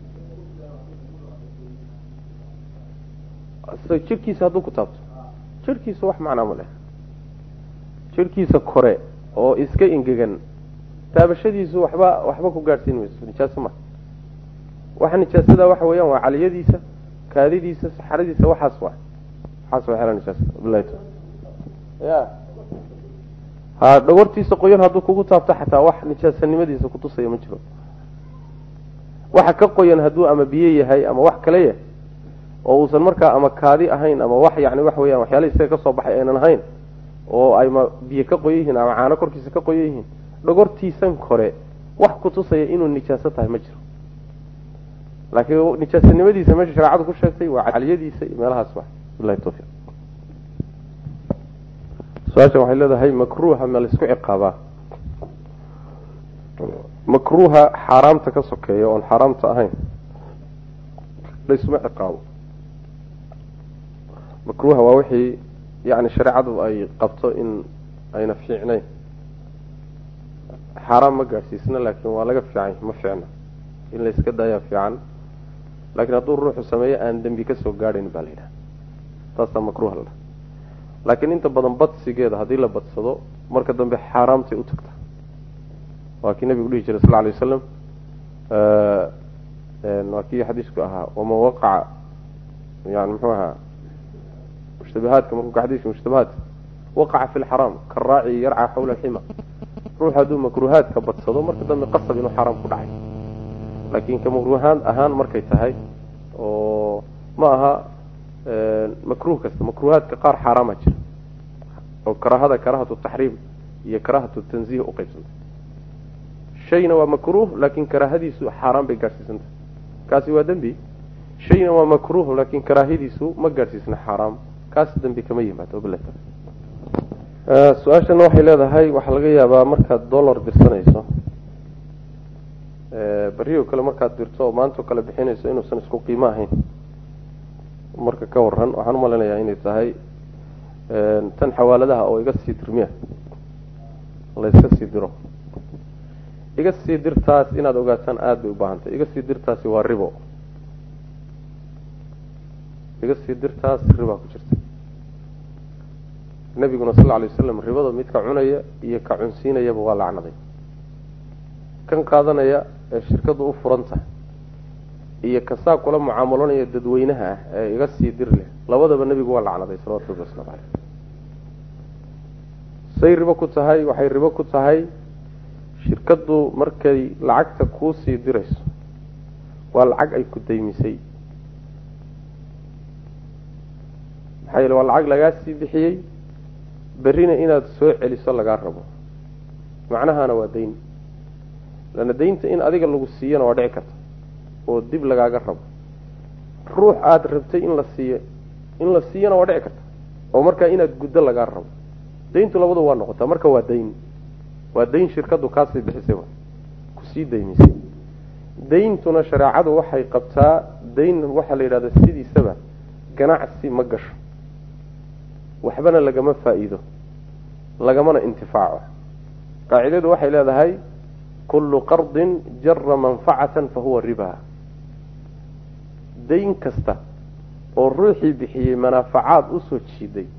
[SPEAKER 1] jirkiisa hadduu ku taabto jirkiisa wax macnaa ma leh jirkiisa kore oo iska engegan taabashadiisu waxba waxba ku gaadhsiin mayso nijaaso maha waxa nijaasada waxa weeyaan waa caliyadiisa kaadidiisa saxaradiisa waxaas waa waxaas waa xela nijaasa bilahi ya ha dhawartiisa qoyan hadduu kugu taabto xataa wax nijaasanimadiisa kutusaya ma jiro waxa ka qoyan hadduu ama biyo yahay ama wax kale yahay oo uusan markaa ama kaadi ahayn ama wax yani waxa weyaan waxyaala isaga kasoo baxay aynan ahayn oo ayma biyo ka qoyan yihiin ama caano korkiisa ka qoyan yihiin dhogortiisan kore wax kutusaya inuu nijaaso tahay ma jiro laakiin nijaasanimadiisa meesha shareecadu ku sheegtay waa caliyadiisa iyo meelahaas wa bilahi tawfiiq su-aashan waxay leedahay makruuha ma laysku ciqaabaa makruuha xaaraamta ka sokeeya oon xaaraamta ahayn laysuma ciqaabo makruuha waa wixii yani shareecadu ay qabto in ayna fiicnayn xaaraam ma gaadhsiisna laakiin waa laga fiican ma fiicna in la iska daayaa fiican laakiin hadduu ruuxu sameeyo aan dembi kasoo gaadhayn baa la yidhaha taasaa makruuha la dhaha laakiin inta badan badsigeeda haddii la badsado marka dambe xaaraamtay u tagta waa kii nabigu dhihi jiray sal lla alay wasalam waa kii xadiisku ahaa waman waqaca yani muxuu ahaa mushtabahaadka markuu ka xadiiska mushtabahaadka waqaca fi lxaraam karaaci yarca xawla alxima ruux hadduu makruuhaadka badsado marka dambe qasab inuu xaaraam ku dhacay laakiin ka makruuhaan ahaan markay tahay oo ma aha makruuh kasta makruuhaadka qaar xaaraama jira oo karaahada karaahatu taxriim iyo karaahatu tanziih uqaybsanta shayna waa makruuh laakin karaahadiisu xaaraan bay gaadhsiisantahay kaasi waa dembi shayna waa makruuh laakin karaahadiisu ma gaadhsiisna xaaraam kaas dembi kama yimaado bila su-aashana waxay leedahay waxaa laga yaabaa markaad dollar dirsanayso beriyo kale markaad dirto oo maantao kale bixinayso inuusan isku qiimo ahayn marka ka waran waxaan umaleynayaa inay tahay tan xawaaladaha oo iga sii dirmiya layska sii diro iga sii dirtaas inaad ogaataan aada bay u baahantay iga sii dirtaasi waa ribo iga sii dirtaas ribaa ku jirta nabiguna sal lla lay wasalam ribada midka cunaya iyo ka cunsiinayaba waa lacnaday kan qaadanaya ee shirkadu u furan tahay iyo kasaa kula mucaamalanaya dadweynaha ah ee iga sii dir leh labadaba nebigu waa lacnaday salawatu rabbi waslamu caleyh say ribo ku tahay waxay ribo ku tahay shirkaddu markay lacagta kuu sii dirayso waa lacag ay ku daymisay maxaa yeele waa lacag lagaa sii bixiyey berrina inaad soo celiso lagaa rabo macnahaana waa dayn lana daynta in adiga lagu siiyana waa dhici karta oo dib lagaaga rabo ruux aada rabtay in la siiyo in la siiyana waa dhici karta oo markaa inaad guddo lagaa rabo dayntu labadu waa noqotaa marka waa dayn waa dayn shirkaddu kaasii bixisay wa kusii daymisay dayntuna shareecadu waxay qabtaa dayn waxaa la yidhahda sidiisaba ganacsi ma gasho waxbana lagama faa'iido lagamana intifaaco qaacidadu waxay leedahay kullu qardin jara manfacatan fa huwa riba dayn kasta oo ruuxii bixiyey manaafacaad usoo jiiday